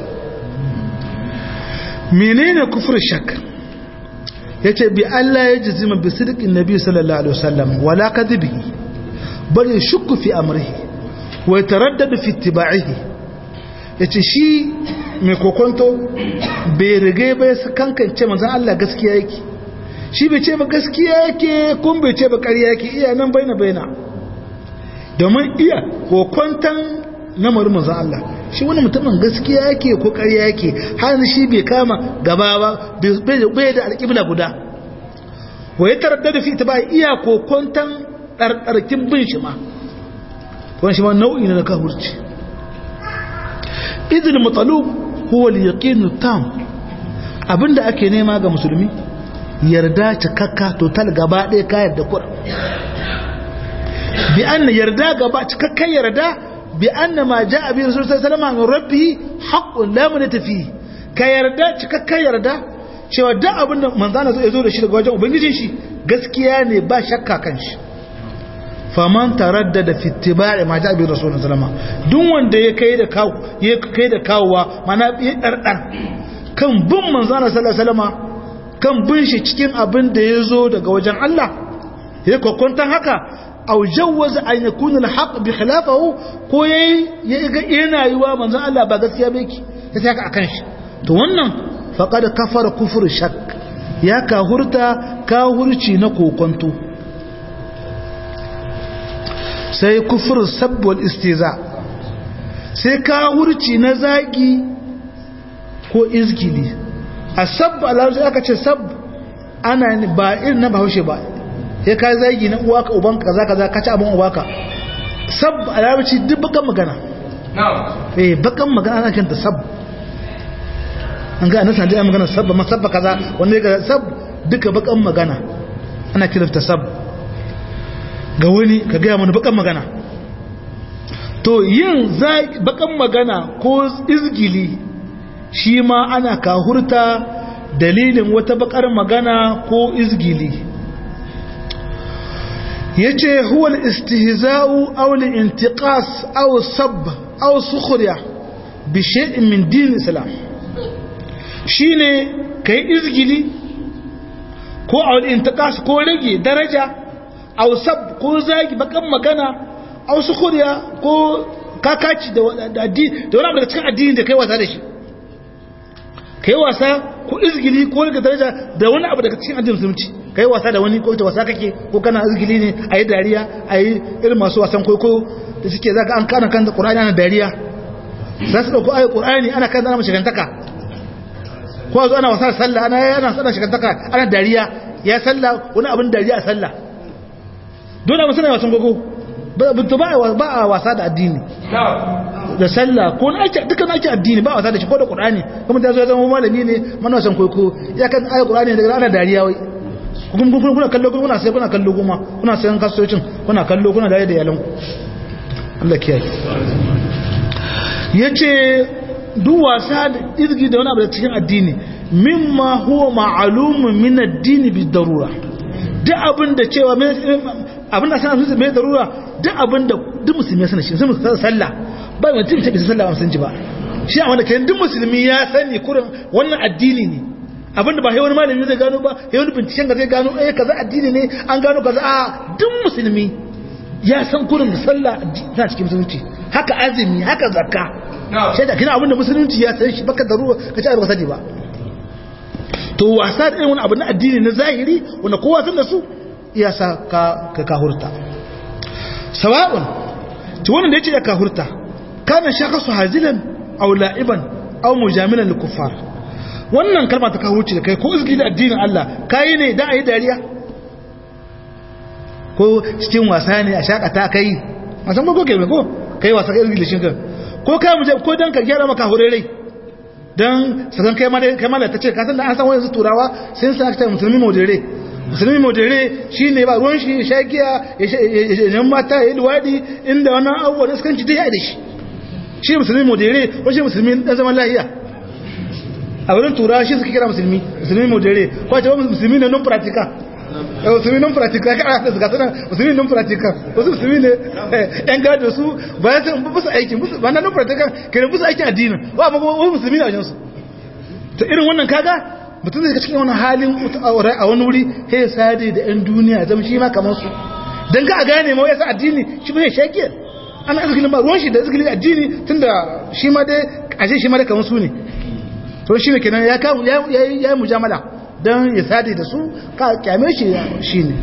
menene kufur shak yace bi Allah ya jazima bi sidqin nabi sallallahu alaihi wasallam wala kadhibihi bal yashukku fi amrihi wa yataraddadu fi ittiba'ihi yace shi mai kokonto bai rige ba ya kankance manzon Allah gaskiya yake shi bai ce ba gaskiya yake kun bai ce ba ƙarya yake iya nan baina baina domin iya kokontan namarin manzon Allah shi wani mutumin gaskiya yake ko ƙarya yake har shi bai kama gaba ba bai da alƙibla guda wa ya tarar da fi ta ba iya kokontan ɗarɗarkin bin shi ma wani shi ma nau'i na kahurci idil matsalub huwa al-yaqinu tam abinda ake nema ga musulmi yarda cikakka total gaba ɗaya ka yarda kur bi an yarda gaba cikakkan yarda bi anna ma jaa bi rasul sallallahu alaihi wasallam rabbi haqqun la munata fi ka yarda cikakkan yarda cewa duk abin da manzana zai zo da shi daga wajen ubangijin shi gaskiya ne ba shakka kan shi faman taraddada fi ittiba'i ma ja'a bi rasulullah sallama duk wanda ya kai da kawo ya kai da kawowa mana ya dardar kan bin manzo Allah sallallahu alaihi wasallama kan bin shi cikin abin da ya zo daga wajen Allah ya kokkontan haka aw jawwaza an yakuna al-haqq bi khilafahu ko yayi ya ga yana yiwa manzo Allah ba gaskiya ba yake sai haka akan shi to wannan faqad kafara kufur shak ya kahurta kahurci na kokonto sai kufur sabb wal istiza sai kahurci na zagi ko izgili asab alawzi aka ce sab ana ba irin na bahaushe ba sai ka zagi na uwaka ubanka kaza kaza ka ci abin uwaka sab alawzi duk bakan magana eh bakan magana ana kanta sab an ga annabi sai magana sab ma sabba kaza wanda ga sab duka bakan magana ana kiranta sab ga wani ka ga mana bakan magana to yin bakan magana ko izgili shi ma ana kahurta dalilin wata bakar magana ko izgili yace huwa al-istihza'u aw al-intiqas aw sabb aw sukhriya bi shay'in min din islam shine kai izgili ko aw al-intiqas ko rage daraja aw sabb ko zagi bakan magana aw sukhriya ko kakaci da addini da wani abu da cikin addini da kai wasa da shi kai wasa ko izgili ko daga daraja da wani abu daga cikin addinin musulunci kai wasa da wani ko ita wasa kake ko kana izgili ne a yi dariya a yi irin masu wasan kwaikwayo da suke za ka an kana kan ƙur'ani ana dariya za su ɗauko ayi ƙur'ani ana kan zana shigantaka ko a zo ana wasa da sallah ana yana sana shigantaka ana dariya ya sallah wani abin dariya a sallah dole abin suna wasan kwaikwayo ba a wasa da addini da sallah ko na ake dukkan ake addini ba wasa da shi ko da qur'ani kuma da zo zama malami ne mana san koyo ya kan ayi qur'ani daga ana dariya wai kun kun kuna kallo kuna sai kuna kallo kuma kuna sayan kasocin kuna kallo kuna dariya da yalan ku Allah kiyaye yace duk wasa da izgi da wani abu da cikin addini mimma huwa ma'lumun min ad-din bi darura duk abin da cewa abin da sanar su mai darura duk abin da duk musulmi ya sanar shi sun sallah ba mai mutum ta bisa sallah ba ji ba shi a wanda kayan duk musulmi ya sani kurin wannan addini ne abinda ba wani malami zai gano ba wani binciken ga zai gano eh kaza addini ne an gano kaza a duk musulmi ya san kurin sallah tana cikin musulunci haka azumi haka zakka sai da kina abinda musulunci ya san shi baka darura ka ci ba sani ba to wasa da irin wani abu na addini na zahiri wanda kowa san da su iya sa ka ka kahurta sawa'un to wannan da yace ya kahurta kana shakasu hazilan aw la'iban aw mujamilan lil kuffar wannan kalma ta kahurci da kai ko izgi da addinin Allah kai ne dan ayi dariya ko cikin wasa ne a shakata kai masan ko ke ko kai wasa kai izgi da shi ko kai mu ko dan ka gyara maka horerai dan sakan kai ma kai ma ta ce ka san da an san wani turawa sai sa ta musulmi modere musulmi modere shi ne ba ruwan shi sha giya ya mata ya yi luwaɗi inda wani abubuwa da sukan ci ta da shi shi musulmi modere wasu musulmi ɗan zaman lahiya a wurin tura shi suka kira musulmi musulmi modere ko ce musulmi ne non pratica musulmi non pratica ka ana suka suna musulmi non pratica wasu musulmi ne yan gado su ba ya san busa aikin ba na non pratica kenan busa aikin addinin ba ba musulmi ne a wajensu ta irin wannan kaga mutum zai cikin wani halin a wani wuri ya sade da 'yan duniya zama shi ma kamar su don ka a gane ma yasa addini shi bai shakiyar ana izgilin ba ruwan shi da izgilin addini tun da shi ma dai ashe shi ma da kamar su ne to shi ne kenan ya yi mujamala don ya sade da su ka kyame shi shi ne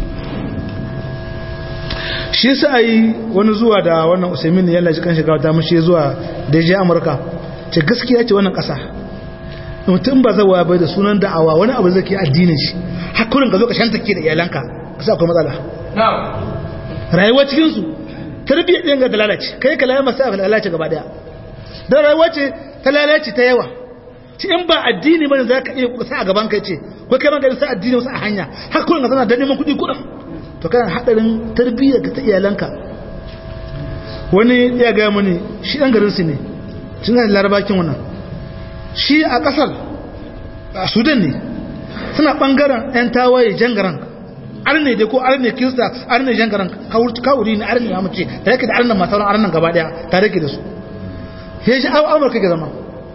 shi sa yi wani zuwa da wannan usaimin ne yalla shi kan shiga wata mashi zuwa da ya amurka ce gaskiya ce wannan kasa mutum ba zawa bai da sunan da'awa wani abu zai ke addinin shi hakurin ka zo ka shanta ke da iyalanka ka sa akwai matsala rayuwa cikinsu tarbiyyar ɗin ga da lalace kai ka lalama sa lalace gaba daya don rayuwa ce ta lalace ta yawa ci in ba addini bane za ka iya sa a gaban kai ce ko kai magana sa addini wasu a hanya hakurin ka zana da neman kuɗi kuɗin to kana haɗarin tarbiyyar ka ta iyalanka wani ya gaya mani shi ɗan garinsu ne cin da larabakin wannan shi a ƙasar a sudan ne suna ɓangaren 'yan tawaye jangaran arne dai ko arne kirista arne jangaran kawuri ne arne ya mace da yake da arnan masu arnan gaba daya tare ke da su ya shi amurka ke zama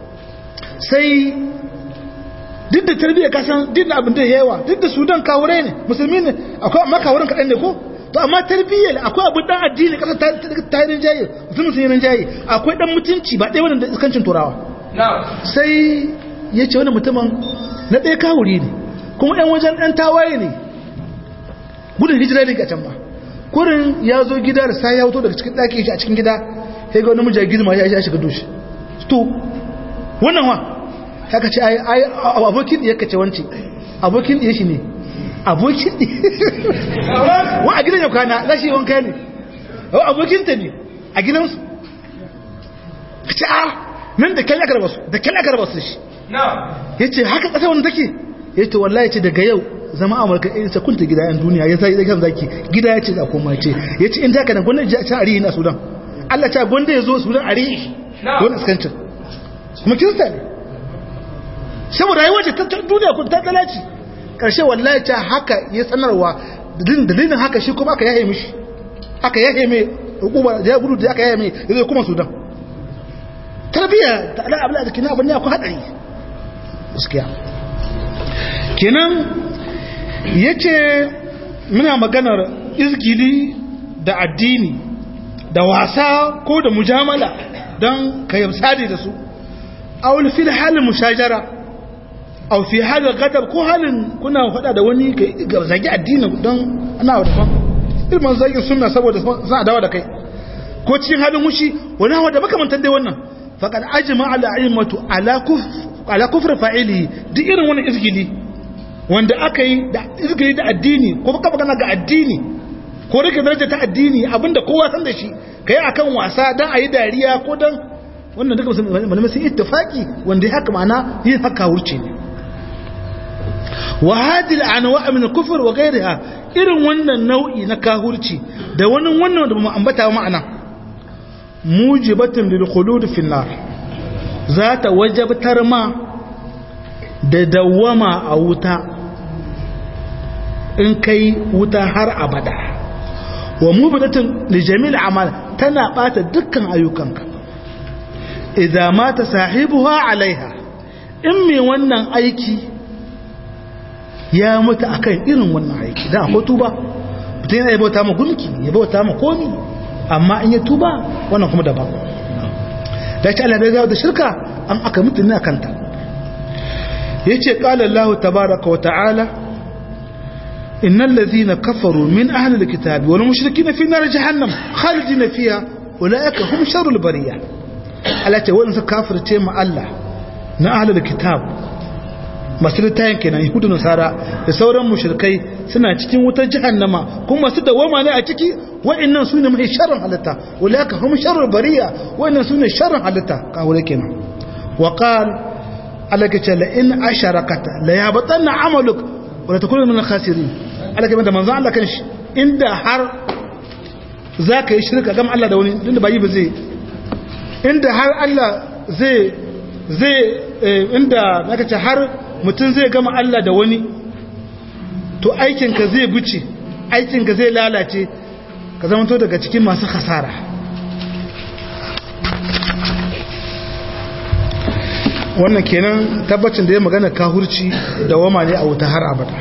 sai duk da tarbiyyar kasan duk da abin da yawa duk da sudan kawurai ne musulmi ne akwai amma kawurin kaɗan ne ko to amma tarbiyyar akwai abin dan addini kasar ta yi rinjaye musulmi sun yi rinjaye akwai dan mutunci ba ɗaya wani da iskancin turawa sai ya ce wani mutumin na ɗaya kawuri ne kuma ɗan wajen ɗan tawaye ne gudun hijira ne a can ba kurin ya zo gida da sai ya wuto daga cikin ɗaki shi a cikin gida ya ga wani mija girma ya shiga dushi to wannan wa haka ce ai abokin ya kace wance abokin ya shi ne abokin wa a gidan ya kwana za shi wanka ne abokin ta ne a gidansu ka ce a nan da kyal aka raba su da kyal aka raba su shi ya ce haka ƙasa wanda take ya ce wallahi ce daga yau zama amurka ya ce kunta gida yan duniya ya sai kan zaki gida ya ce za koma ce ya ce in ta kana gwanda ya ce arihi na sudan allah ta gwanda ya zo sudan arihi don iskancin kuma kirista ne saboda rayuwa ce ta duniya kun ta talaci karshe wallahi ta haka ya sanarwa dalilin haka shi kuma aka yaye mishi aka yaye mai hukuma da ya gudu da aka yaye mai ya zai kuma sudan tarbiyya ta ala abu da kina abin ya ku hadari gaskiya kenan yace muna maganar izgili da addini da wasa ko da mujamala don ka yamsadi da su aul fil halin mushajara aw fi halin gadab ko halin kuna faɗa da wani ka zagi addini don ana da ilmin zagin sunna saboda za a dawo da kai ko cikin halin mushi wani hawa da makamantar dai wannan faqad ajma ala aimatu ala kuf ala kufr fa'ili duk irin wannan izgili wanda aka yi da izgili da addini ko baka magana ga addini ko rike daraja ta addini abinda kowa san da shi kai akan wasa dan ayi dariya ko dan wannan duka malamai sun ittifaki wanda haka ma'ana yin haka wuce ne wa hadil anwa min kufr wa ghayriha irin wannan nau'i na kahurci da wani wannan da mu ambata ma'ana mujibatun lil khulud fi nar za ta wajabtar ma da dawama a wuta in kai wuta har abada wa mubidatun li jami'il amal tana bata dukkan ayyukanka idza mata sahibuha alaiha in me wannan aiki ya mutu akan irin wannan aiki da akwai tuba mutum yana bauta ma gumki ya bauta ma komi amma in ya tuba wannan kuma daban da ce Allah bai gawo da shirka an aka mutu ne akan ta yace qala Allah tabaaraka wa ta'ala innal ladhina kafaru min ahli alkitabi wal mushrikina fi nar jahannam khalidina fiha ulaika hum sharrul bariyah Allah ce wanda suka kafirce ma Allah na ahli alkitab masu littayin kenan yahudu nasara da sauran mushrikai suna cikin wutar jahannama kuma masu dawama ne a ciki wa'annan su ne mai sharrin halitta ulaka hum sharrul bariya wa'annan su ne sharrin halitta kawure kenan wa qal alaka ce la in asharakata la yabatanna amaluk wa la takunu min al-khasirin alaka da manzo Allah kanshi inda har zaka yi shirka gam Allah da wani dinda bayi ba zai inda har Allah zai zai inda naka ce har mutum zai gama Allah da wani to aikinka zai buce aikinka zai lalace ka zama to daga cikin masu khasara wannan kenan tabbacin da ya magana kahurci da wama ne a wuta har abada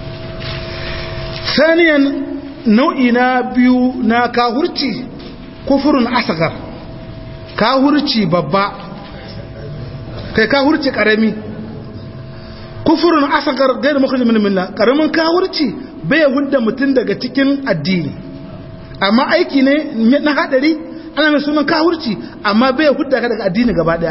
saniyan nau'i na biyu na kahurci kufurin asagar kahurci babba kai kahurci karami kufurin asakar gairu makon min milla karamin kawurci bai hudda mutum daga cikin addini amma aiki ne na hadari ana mai sunan kawurci amma bai hudda ka daga addini gaba daya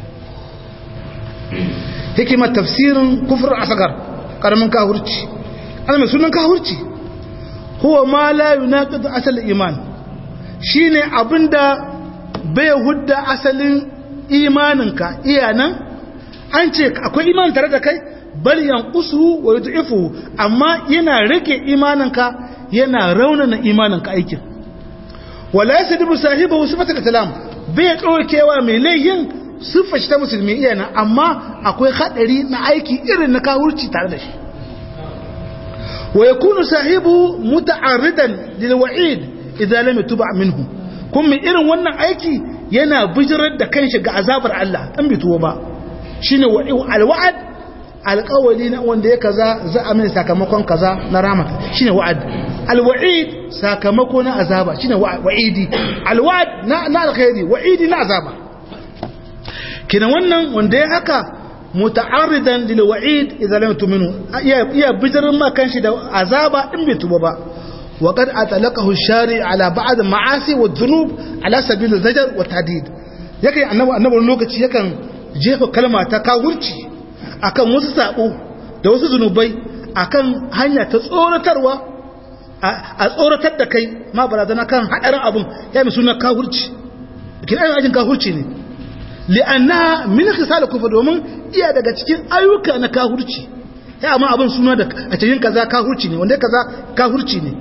hikimar tafsirin kufurin asakar karamin kawurci ana mai sunan kawurci huwa ma la yunaqidu asal iman shine abinda bai hudda asalin imaninka iyanan an ce akwai iman tare da kai bal yanqusu wa yud'ifu amma yana rage imaninka yana raunana imaninka aikin wala yasdibu sahibahu sifata kalam bai daukewa mai layin sifa shi ta musulmi iyana amma akwai hadari na aiki irin na kawurci tare da shi wa yakunu sahibu muta'arridan lil wa'id idza lam yatuba minhu kuma irin wannan aiki yana bijirar da kanshi ga azabar Allah an bi tuwo ba shine alwa'ad alƙawali na wanda ya kaza za a mai sakamakon kaza na rama shine wa'ad alwa'id sakamako na azaba shine wa'idi alwa'ad na na alkhairi wa'idi na azaba kina wannan wanda ya haka muta'arridan lil wa'id idza lam tuminu iya iya bijirin ma kanshi da azaba in bai tuba ba وقد أطلقه الشارع على بعض المعاصي والذنوب على سبيل الزجر والتهديد yake annabi annabi lokaci yakan jefa kalma ta kawurci akan wasu sabo da wasu zunubai akan hanya ta tsoratarwa a tsoratar da kai ma barazana kan hadarin abun ya mi suna kawurci kin ayyukan ajin kawurci ne li'anna min khisal kufr domin iya daga cikin ayyuka na kawurci ya amma abun suna da a cikin kaza kawurci ne wanda kaza kawurci ne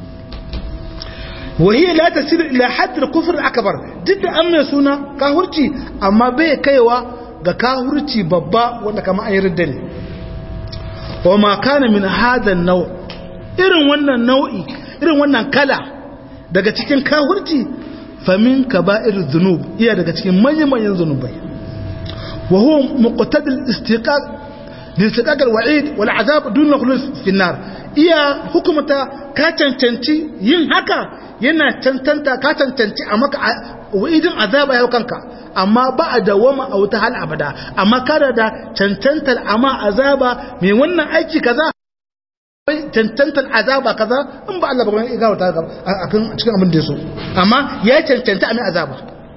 وهي لا تصل إلى حد الكفر الأكبر ضد أمن سنة كهورتي أما بي كيوا ga kahurci babba wanda kama an yi ridda ne wa ma kana min hadha nau irin wannan nau'i irin wannan kala daga cikin kahurci famin kaba'ir dhunub iya daga cikin manyan manyan zunubai wa huwa muqtadil istiqaq listiqaq alwa'id wal azab dun khulus fi an-nar iya hukumata ka cancanci yin haka yana cancanta ka cancanci a maka wa'idin azaba yau kanka amma ba a dawama a wuta hal abada amma kada da cancantar amma azaba mai wannan aiki kaza cancantar azaba kaza in ba Allah ba ya gawo ta a kan cikin abin da ya so amma ya cancanta a mai azaba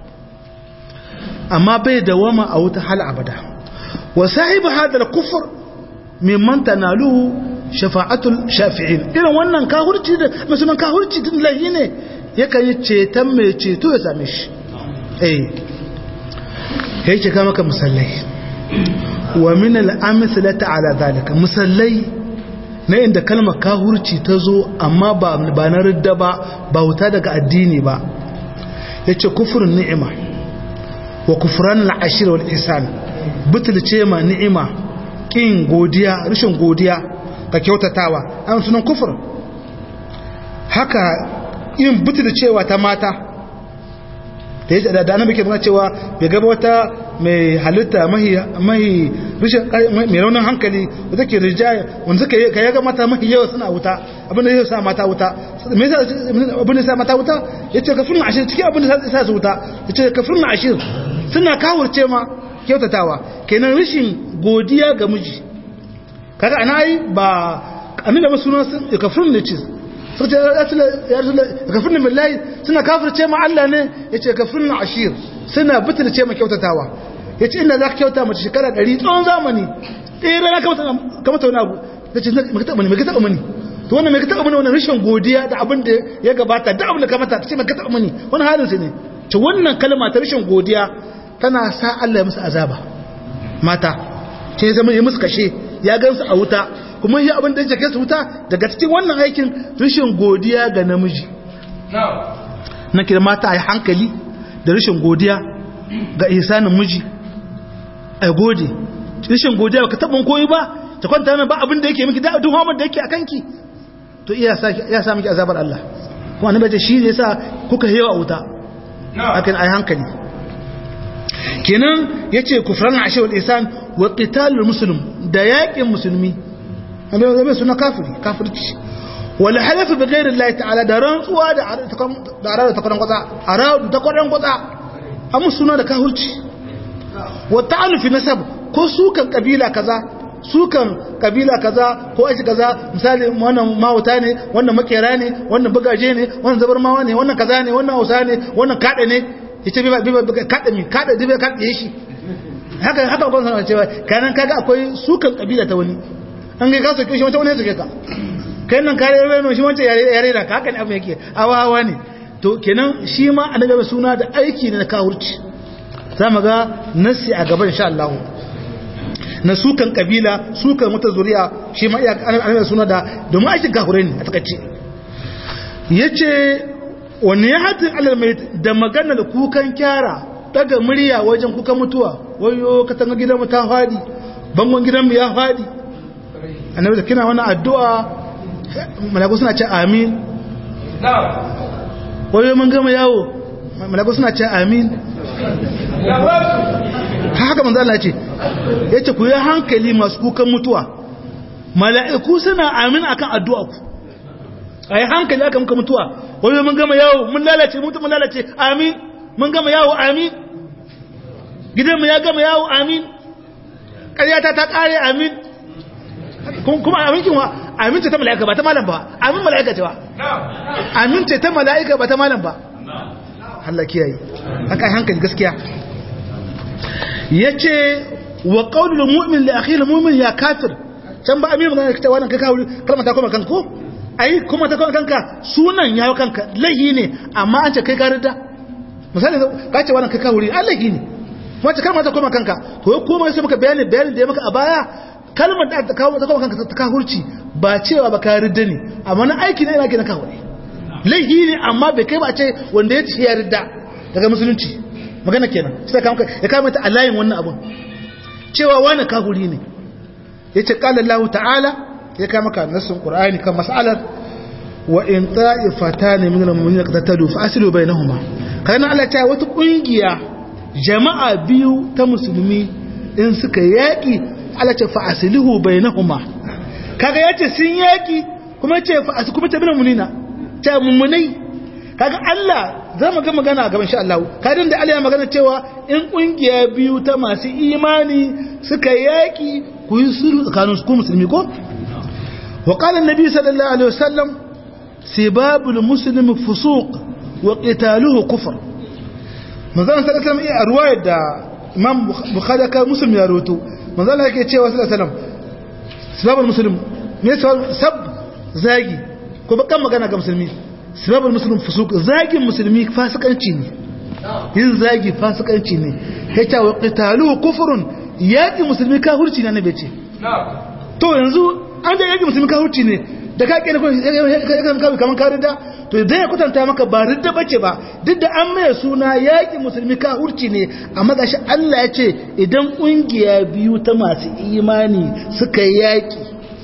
amma bai dawama a wuta hal abada wa sahibu hadal kufur mimman tanaluhu shafa'atul shafi'in irin wannan kahurci da musulman kahurci din lahi ne yakan yi ceton mai ceto ya same shi eh yake ka maka musallai wa min al-amsalati ala zalika musallai na inda kalmar kahurci ta zo amma ba ba na ridda ba bauta daga addini ba yace kufrun ni'ima wa kufran al-ashir wal ihsan butulce ma ni'ima kin godiya rashin godiya ka kyautatawa an sunan kufur haka yin butu da cewa ta mata da yadda da annabi ke nuna cewa bai gaba wata mai halitta mahi mahi rishin mai raunin hankali da take rijaya wanda suka ka yaga mata mahi yawa suna wuta abinda zai sa mata wuta me yasa abinda sa mata wuta yace kafirun ashir cikin abinda sa su wuta yace kafirun ashir suna kawurce ma kyautatawa kenan rishin godiya ga miji kaga ana yi ba annabi ba sunan sun kafirun ne ce sai ya rasul kafirun billahi suna kafirce ma Allah ne yace kafirun ashir suna butulce ma kyautatawa yace inda zaka kyauta mace shekara 100 tsawon zamani eh rana ka mata ka mata wani abu yace me ka taba mani me ka taba mani to wannan me ka taba mani wannan rashin godiya da abin da ya gabata da abin da ka mata tace me ka taba mani wannan halin sai ne to wannan kalma ta rashin godiya tana sa Allah ya musu azaba mata ce zama ya musu kashe ya gansu a wuta kuma yi abin da ya jake su wuta daga cikin wannan aikin rashin godiya ga namiji na kira mata a yi hankali da rashin godiya ga isanin miji a gode rashin godiya ba ka taɓin koyi ba ta kwanta mai ba abin da yake miki da duk hamar da yake a kanki to iya sa miki azabar Allah kuma na bace shi ne yasa kuka hewa wuta akan ai hankali kenan yace kufran ashe wal isan wa qitalul muslim da yaƙin musulmi amma zai suna kafiri kafirci wal halafu bi ghairi Allah ta'ala da rantsuwa da da arada ta kwadan kwatsa arada ta kwadan kwatsa amma suna da kafirci wa ta'alu fi nasab ko sukan kabila kaza sukan kabila kaza ko aji kaza misali wannan mawuta ne wannan makera ne wannan bugaje ne wannan zabarmawa ne wannan kaza ne wannan hausa ne wannan kada ne yace bi ba kada mi kada dibe kada shi haka haka ban sanar cewa kanan kaga akwai sukan kabila ta wani an ga ka soke shi wata wani ya soke ka kai nan kare reno shi wancan yare yare da ka haka ne abu yake awa hawa ne to kenan shi ma annabi suna da aiki ne na kawurci za mu ga nasi a gaban insha Allah na sukan kabila sukan wata zuriya shi ma iya annabi suna da domin aikin kahure ne a takaice yace wani ya hatin alal mai da magana da kukan kyara daga murya wajen kukan mutuwa wayo katanga gidanmu ta fadi bangon gidanmu ya fadi annabi da kina wani addu'a malaku suna ce amin wai mun gama yawo malaku suna ce amin haka manzo Allah ce yace ku yi hankali masu kukan mutuwa mala'iku suna amin akan addu'a ku ayi hankali aka muka mutuwa wai mun gama yawo mun lalace mutum mun lalace amin mun gama yawo amin gidanmu ya gama yawo amin ƙaryata ta ƙare amin kuma aminkin wa amince ta mala'ika ba ta malam ba amin mala'ika ce ba amince ta mala'ika ba ta malam ba Allah kiyaye aka hankali gaskiya yace wa qaulul mu'min li akhil mu'min ya kafir can ba amin magana ta wannan kai kawo kalmar ta koma kanka ko ai kuma ta koma kanka sunan yawo kanka lahi ne amma an ce kai ka rida misali ka ce wannan kai kawo Allah ne wacce kalmar ta koma kanka to ya koma sai maka bayani bayanin da ya maka a baya kalmar da ta kawo ta koma kanka ta kahurci ba cewa ba ka ridda ne amma na aiki ne yana ke na kawo ne laihi ne amma bai kai ba ce wanda ya ci ya ridda daga musulunci magana kenan sai ka maka ya kama ta a layin wannan abun cewa wani kahuri ne ya ce kala Allah ta'ala ya kama ka nassin qur'ani kan mas'alar wa in ta'ifatan min al-mu'minina qatatalu fa asilu bainahuma kana Allah ta wata kungiya jama'a biyu ta musulmi in suka yaƙi alace fa'asilihu bai na huma kaga ya ce sun yaƙi kuma ce fa'asi kuma ta bina munina ta mummunai kaga Allah za mu ga magana a gaban sha'allah kadin da Allah ya magana cewa in ƙungiya biyu ta masu imani suka yaƙi ku yi sulhu tsakanin su musulmi ko wa qala annabi sallallahu alaihi wasallam sibabul muslimi fusuq wa qitaluhu kufr manzon sallallahu alaihi wasallam a ruwayar da imam bukhari ka muslim ya rawaito manzon Allah yake cewa sallallahu alaihi wasallam sababul muslim me sab zagi ko bakan magana ga musulmi sababul muslim fusuk zagin musulmi fasikanci ne yin zagi fasikanci ne yace wa qitalu kufrun yaki musulmi kafirci ne annabi ce to yanzu an da yaki musulmi kafirci ne da ka kene kuma kaman ka ridda to zai ya kutanta maka ba ridda bace ba duk da an mai suna yaƙi musulmi ka hurci ne amma gashi Allah ya ce idan ƙungiya biyu ta masu imani suka yaƙi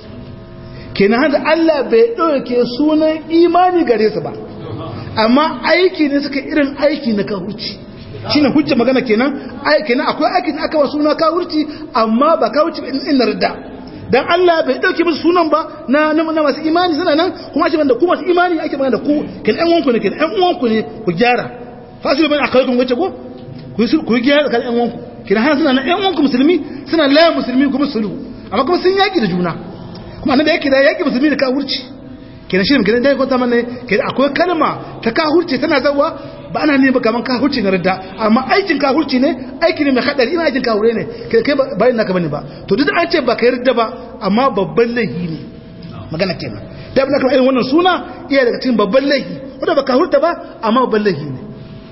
kenan hada Allah bai ɗauke sunan imani gare su ba amma aiki ne suka irin aiki na kahurci shine hujja magana kenan ai kenan akwai aiki da aka wa suna kahurci amma ba kahurci in ridda dan Allah bai dauke musu sunan ba na na masu imani suna nan kuma ake banda ku masu imani ake magana da ku kin ɗan uwanku ne kin ɗan uwanku ne ku gyara fasilu bai akaikum wace ko ku ku gyara kan ɗan uwanku kin har suna nan ɗan uwanku musulmi suna la musulmi kuma sulhu amma kuma sun yaki da juna kuma annabi yake da yaki musulmi da kafirci kenan shi kenan dai kwanta mana kenan akwai kalma ta kafirci tana zawa ba ana ne ba kaman kafirci na ridda amma aikin kafirci ne aiki ne mai hadari ina aikin kafire ne kai kai ba ina ka bane ba to duk an ce ba kai ridda ba amma babban laifi ne magana kenan da abin da kuma irin wannan suna iya daga cikin babban laifi wanda ba kafirta ba amma babban laifi ne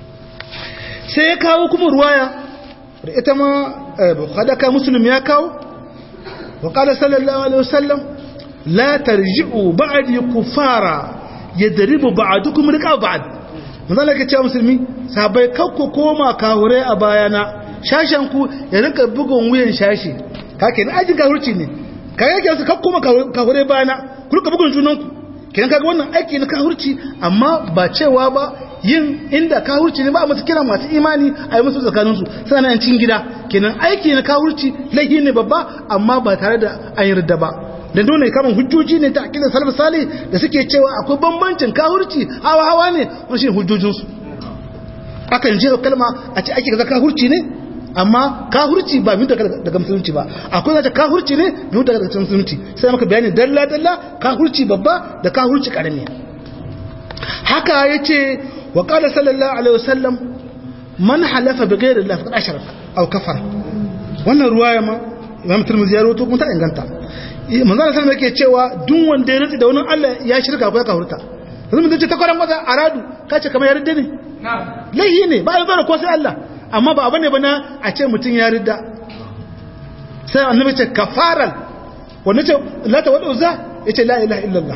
sai ya kawo kuma ruwaya da ita ma hadaka muslim ya kawo wa qala sallallahu alaihi wasallam la tarji'u ba'di kufara yadribu ba'dukum riqa ba'd manzo Allah ya ce musulmi sahabbai kakku koma kawure a bayana shashen ku ya rinka bugun wuyan shashi kake ni ajin kawurci ne kai yake su kakku koma kawure bayana ku rinka bugun junan ku kenan kaga wannan aiki na kawurci amma ba cewa ba yin inda kawurci ne ba a masu kira masu imani a yi musu tsakaninsu suna nan cikin gida kenan aiki na kawurci laifi ne babba amma ba tare da an yarda ba da nuna kaman hujjoji ne ta akidar salaf salih da suke cewa akwai bambancin kawurci hawa hawa ne wani shine hujjojinsu akan jera kalma a ce ake kaza kawurci ne amma kahurci ba mu daga musulunci ba akwai zata kahurci ne mu daga musulunci sai maka bayani dalla dalla kahurci babba da kahurci karami haka yace wa qala sallallahu alaihi wasallam man halafa bi ghairi allah faqad ashraka aw kafara wannan ruwaya ma imam tirmidhi ya rawaito kuma ta inganta manzo Allah sallallahu yake cewa duk wanda ya rantsi da wani Allah ya shirka ko ya kafurta yanzu mun ce ta kwaran maza aradu kace kamar ya ridda ne laihi ne ba ya ko sai Allah amma ba abane ba na a ce mutum ya ridda sai annabi ce kafaran wanda ce la ta wadu za yace la ilaha illallah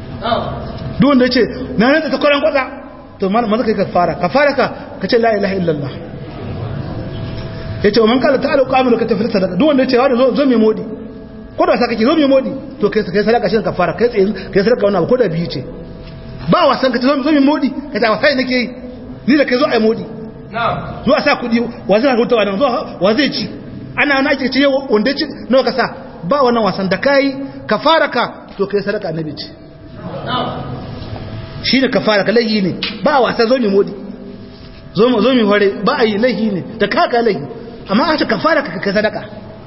duk wanda yace na rantsa ta kwaran kwaza to maza kai kafara kafara ka kace la ilaha illallah yace man kala ta'alu qamilu ka tafi sadaka duk wanda yace wa zo zo mai modi ko da saka ki zo mu modi to kai kai sadaka shi kafara kai tsaye kai sadaka wannan abu ko da biyu ce ba wasan ka zo mu modi ka ta wasai nake yi ni da kai zo ai modi na'am zo a sa kudi wa zai huta wannan zo wa zai ci ana na ake ce wanda ci nawa ka sa ba wannan wasan da kai kafara ka to kai sadaka annabi ce na'am shine kafara ka lahi ne ba wasa zo mu modi zo mu zo mu hore ba a yi lahi ne da kaka lahi amma a ce kafara ka kai sadaka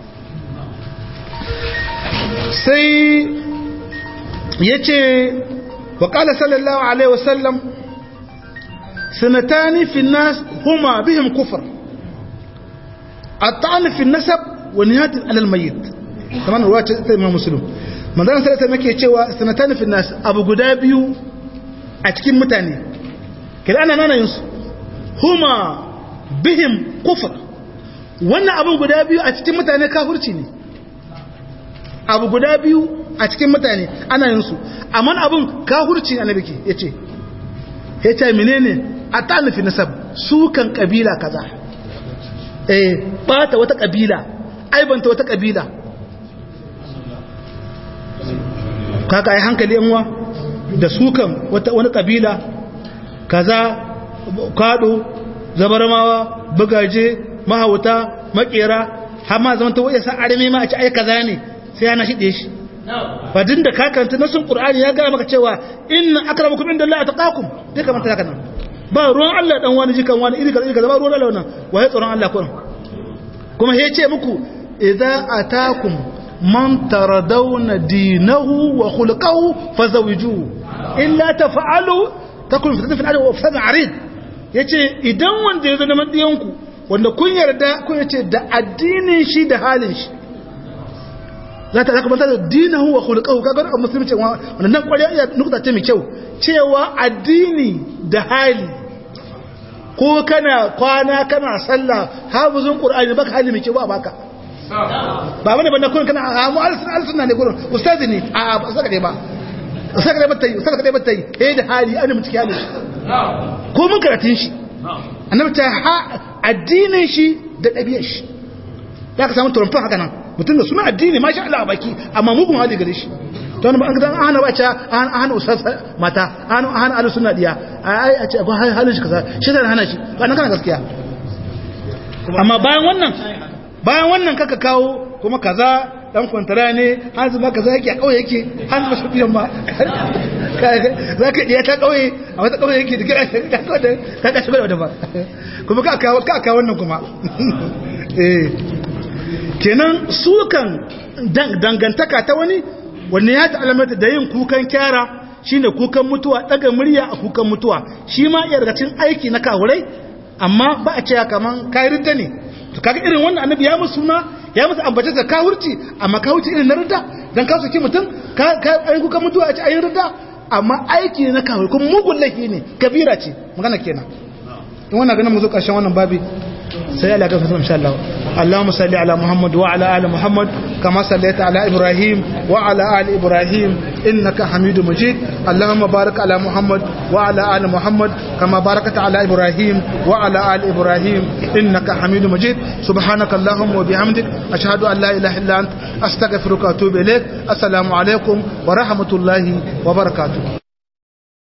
sai ya ce wa ƙala sallallahu alaihi wasallam sanatani fi nas huma bihim kufar a ta'ani fi nasab wa nihatin alal mayyit kamar ruwa ce ta imam muslim manzan salata make cewa sanatani fi nas abu guda biyu a cikin mutane kira ana nana yinsu huma bihim kufar wannan abu guda biyu a cikin mutane kafurci ne abu guda biyu a cikin mutane ana yin su amma abun kahurci annabi ke yace yace menene atanufi nasab su kan kabila kaza eh bata wata kabila aibanta wata kabila kaka ai hankali yanwa da su kan wata wani kabila kaza kado zabarmawa bugaje mahauta makera har ma zaman ta waye sa arme ma a ci ai kaza ne sai yana shide shi ba din da kakanta na sun qur'ani ya ga maka cewa inna akramakum indallahi taqakum dai kamar ta kana ba ruwan Allah dan wani jikan wani iri kaza iri kaza ba ruwan Allah wannan waye tsoron Allah kun kuma ya ce muku idza atakum man taradawna dinahu wa khulquhu fazawijuhu illa taf'alu takun fitnatun fil ardi wa fasadun arid yace idan wanda ya zo da madiyanku wanda kun yarda kun yace da addinin shi da halin shi za ta zaka da dinahu wa khulquhu kaga a musulunci wannan kwariya iya nukta ce mai kyau cewa addini da hali ko kana kwana kana sallah hafizun qur'ani baka hali mai kyau ba baka ba wani banda kun kana a mu al-sunna ne gurin ustazi ne a ba saka dai ba saka dai batai saka dai batai eh da hali an mu ciki hali ko mun karatun shi annabi ta addinin shi da ɗabi'ar shi za ka samu turumfin haka nan mutum da suna addini ma sha Allah a baki amma mugun hali gare shi don ba an hana bace an hana usas mata an hana alu sunna diya ai a ce ba halin shi kaza shi da hana shi ba nan kana gaskiya amma bayan wannan bayan wannan kaka kawo kuma kaza dan kwantara ne hanzu ba kaza yake a kauye yake hanzu ba shafiyan ba za ka iya ta kauye a wata kauye yake da ka ka shi da ba kuma ka kawo ka kawo wannan kuma eh kenan sukan dangantaka ta wani wanne ya ta'alamata da yin kukan kyara shine kukan mutuwa daga murya a kukan mutuwa shi ma iya daga cikin aiki na kawurai amma ba a ce kaman kayirta ne to kaga irin wannan annabi ya musu suna ya musu ambace da kawurci amma kawurci irin na rida dan ka saki mutum ka ayi kukan mutuwa a ce ayi rida amma aiki ne na kawuri kuma mugun laifi ne kabira ce magana kenan in wannan ganin mu zo karshen wannan babi sai Allah ya gafarta insha Allah Allahumma salli ala Muhammad wa ala ali Muhammad kama sallaita ala Ibrahim wa ala ali Ibrahim innaka Hamidum Majid Allahumma barik ala Muhammad wa ala ali Muhammad kama barakta ala Ibrahim wa ala ali Ibrahim innaka Hamidum Majid subhanaka Allahumma wa bihamdik ashhadu an la ilaha illa anta astaghfiruka wa atubu ilaik assalamu alaikum wa rahmatullahi wa barakatuh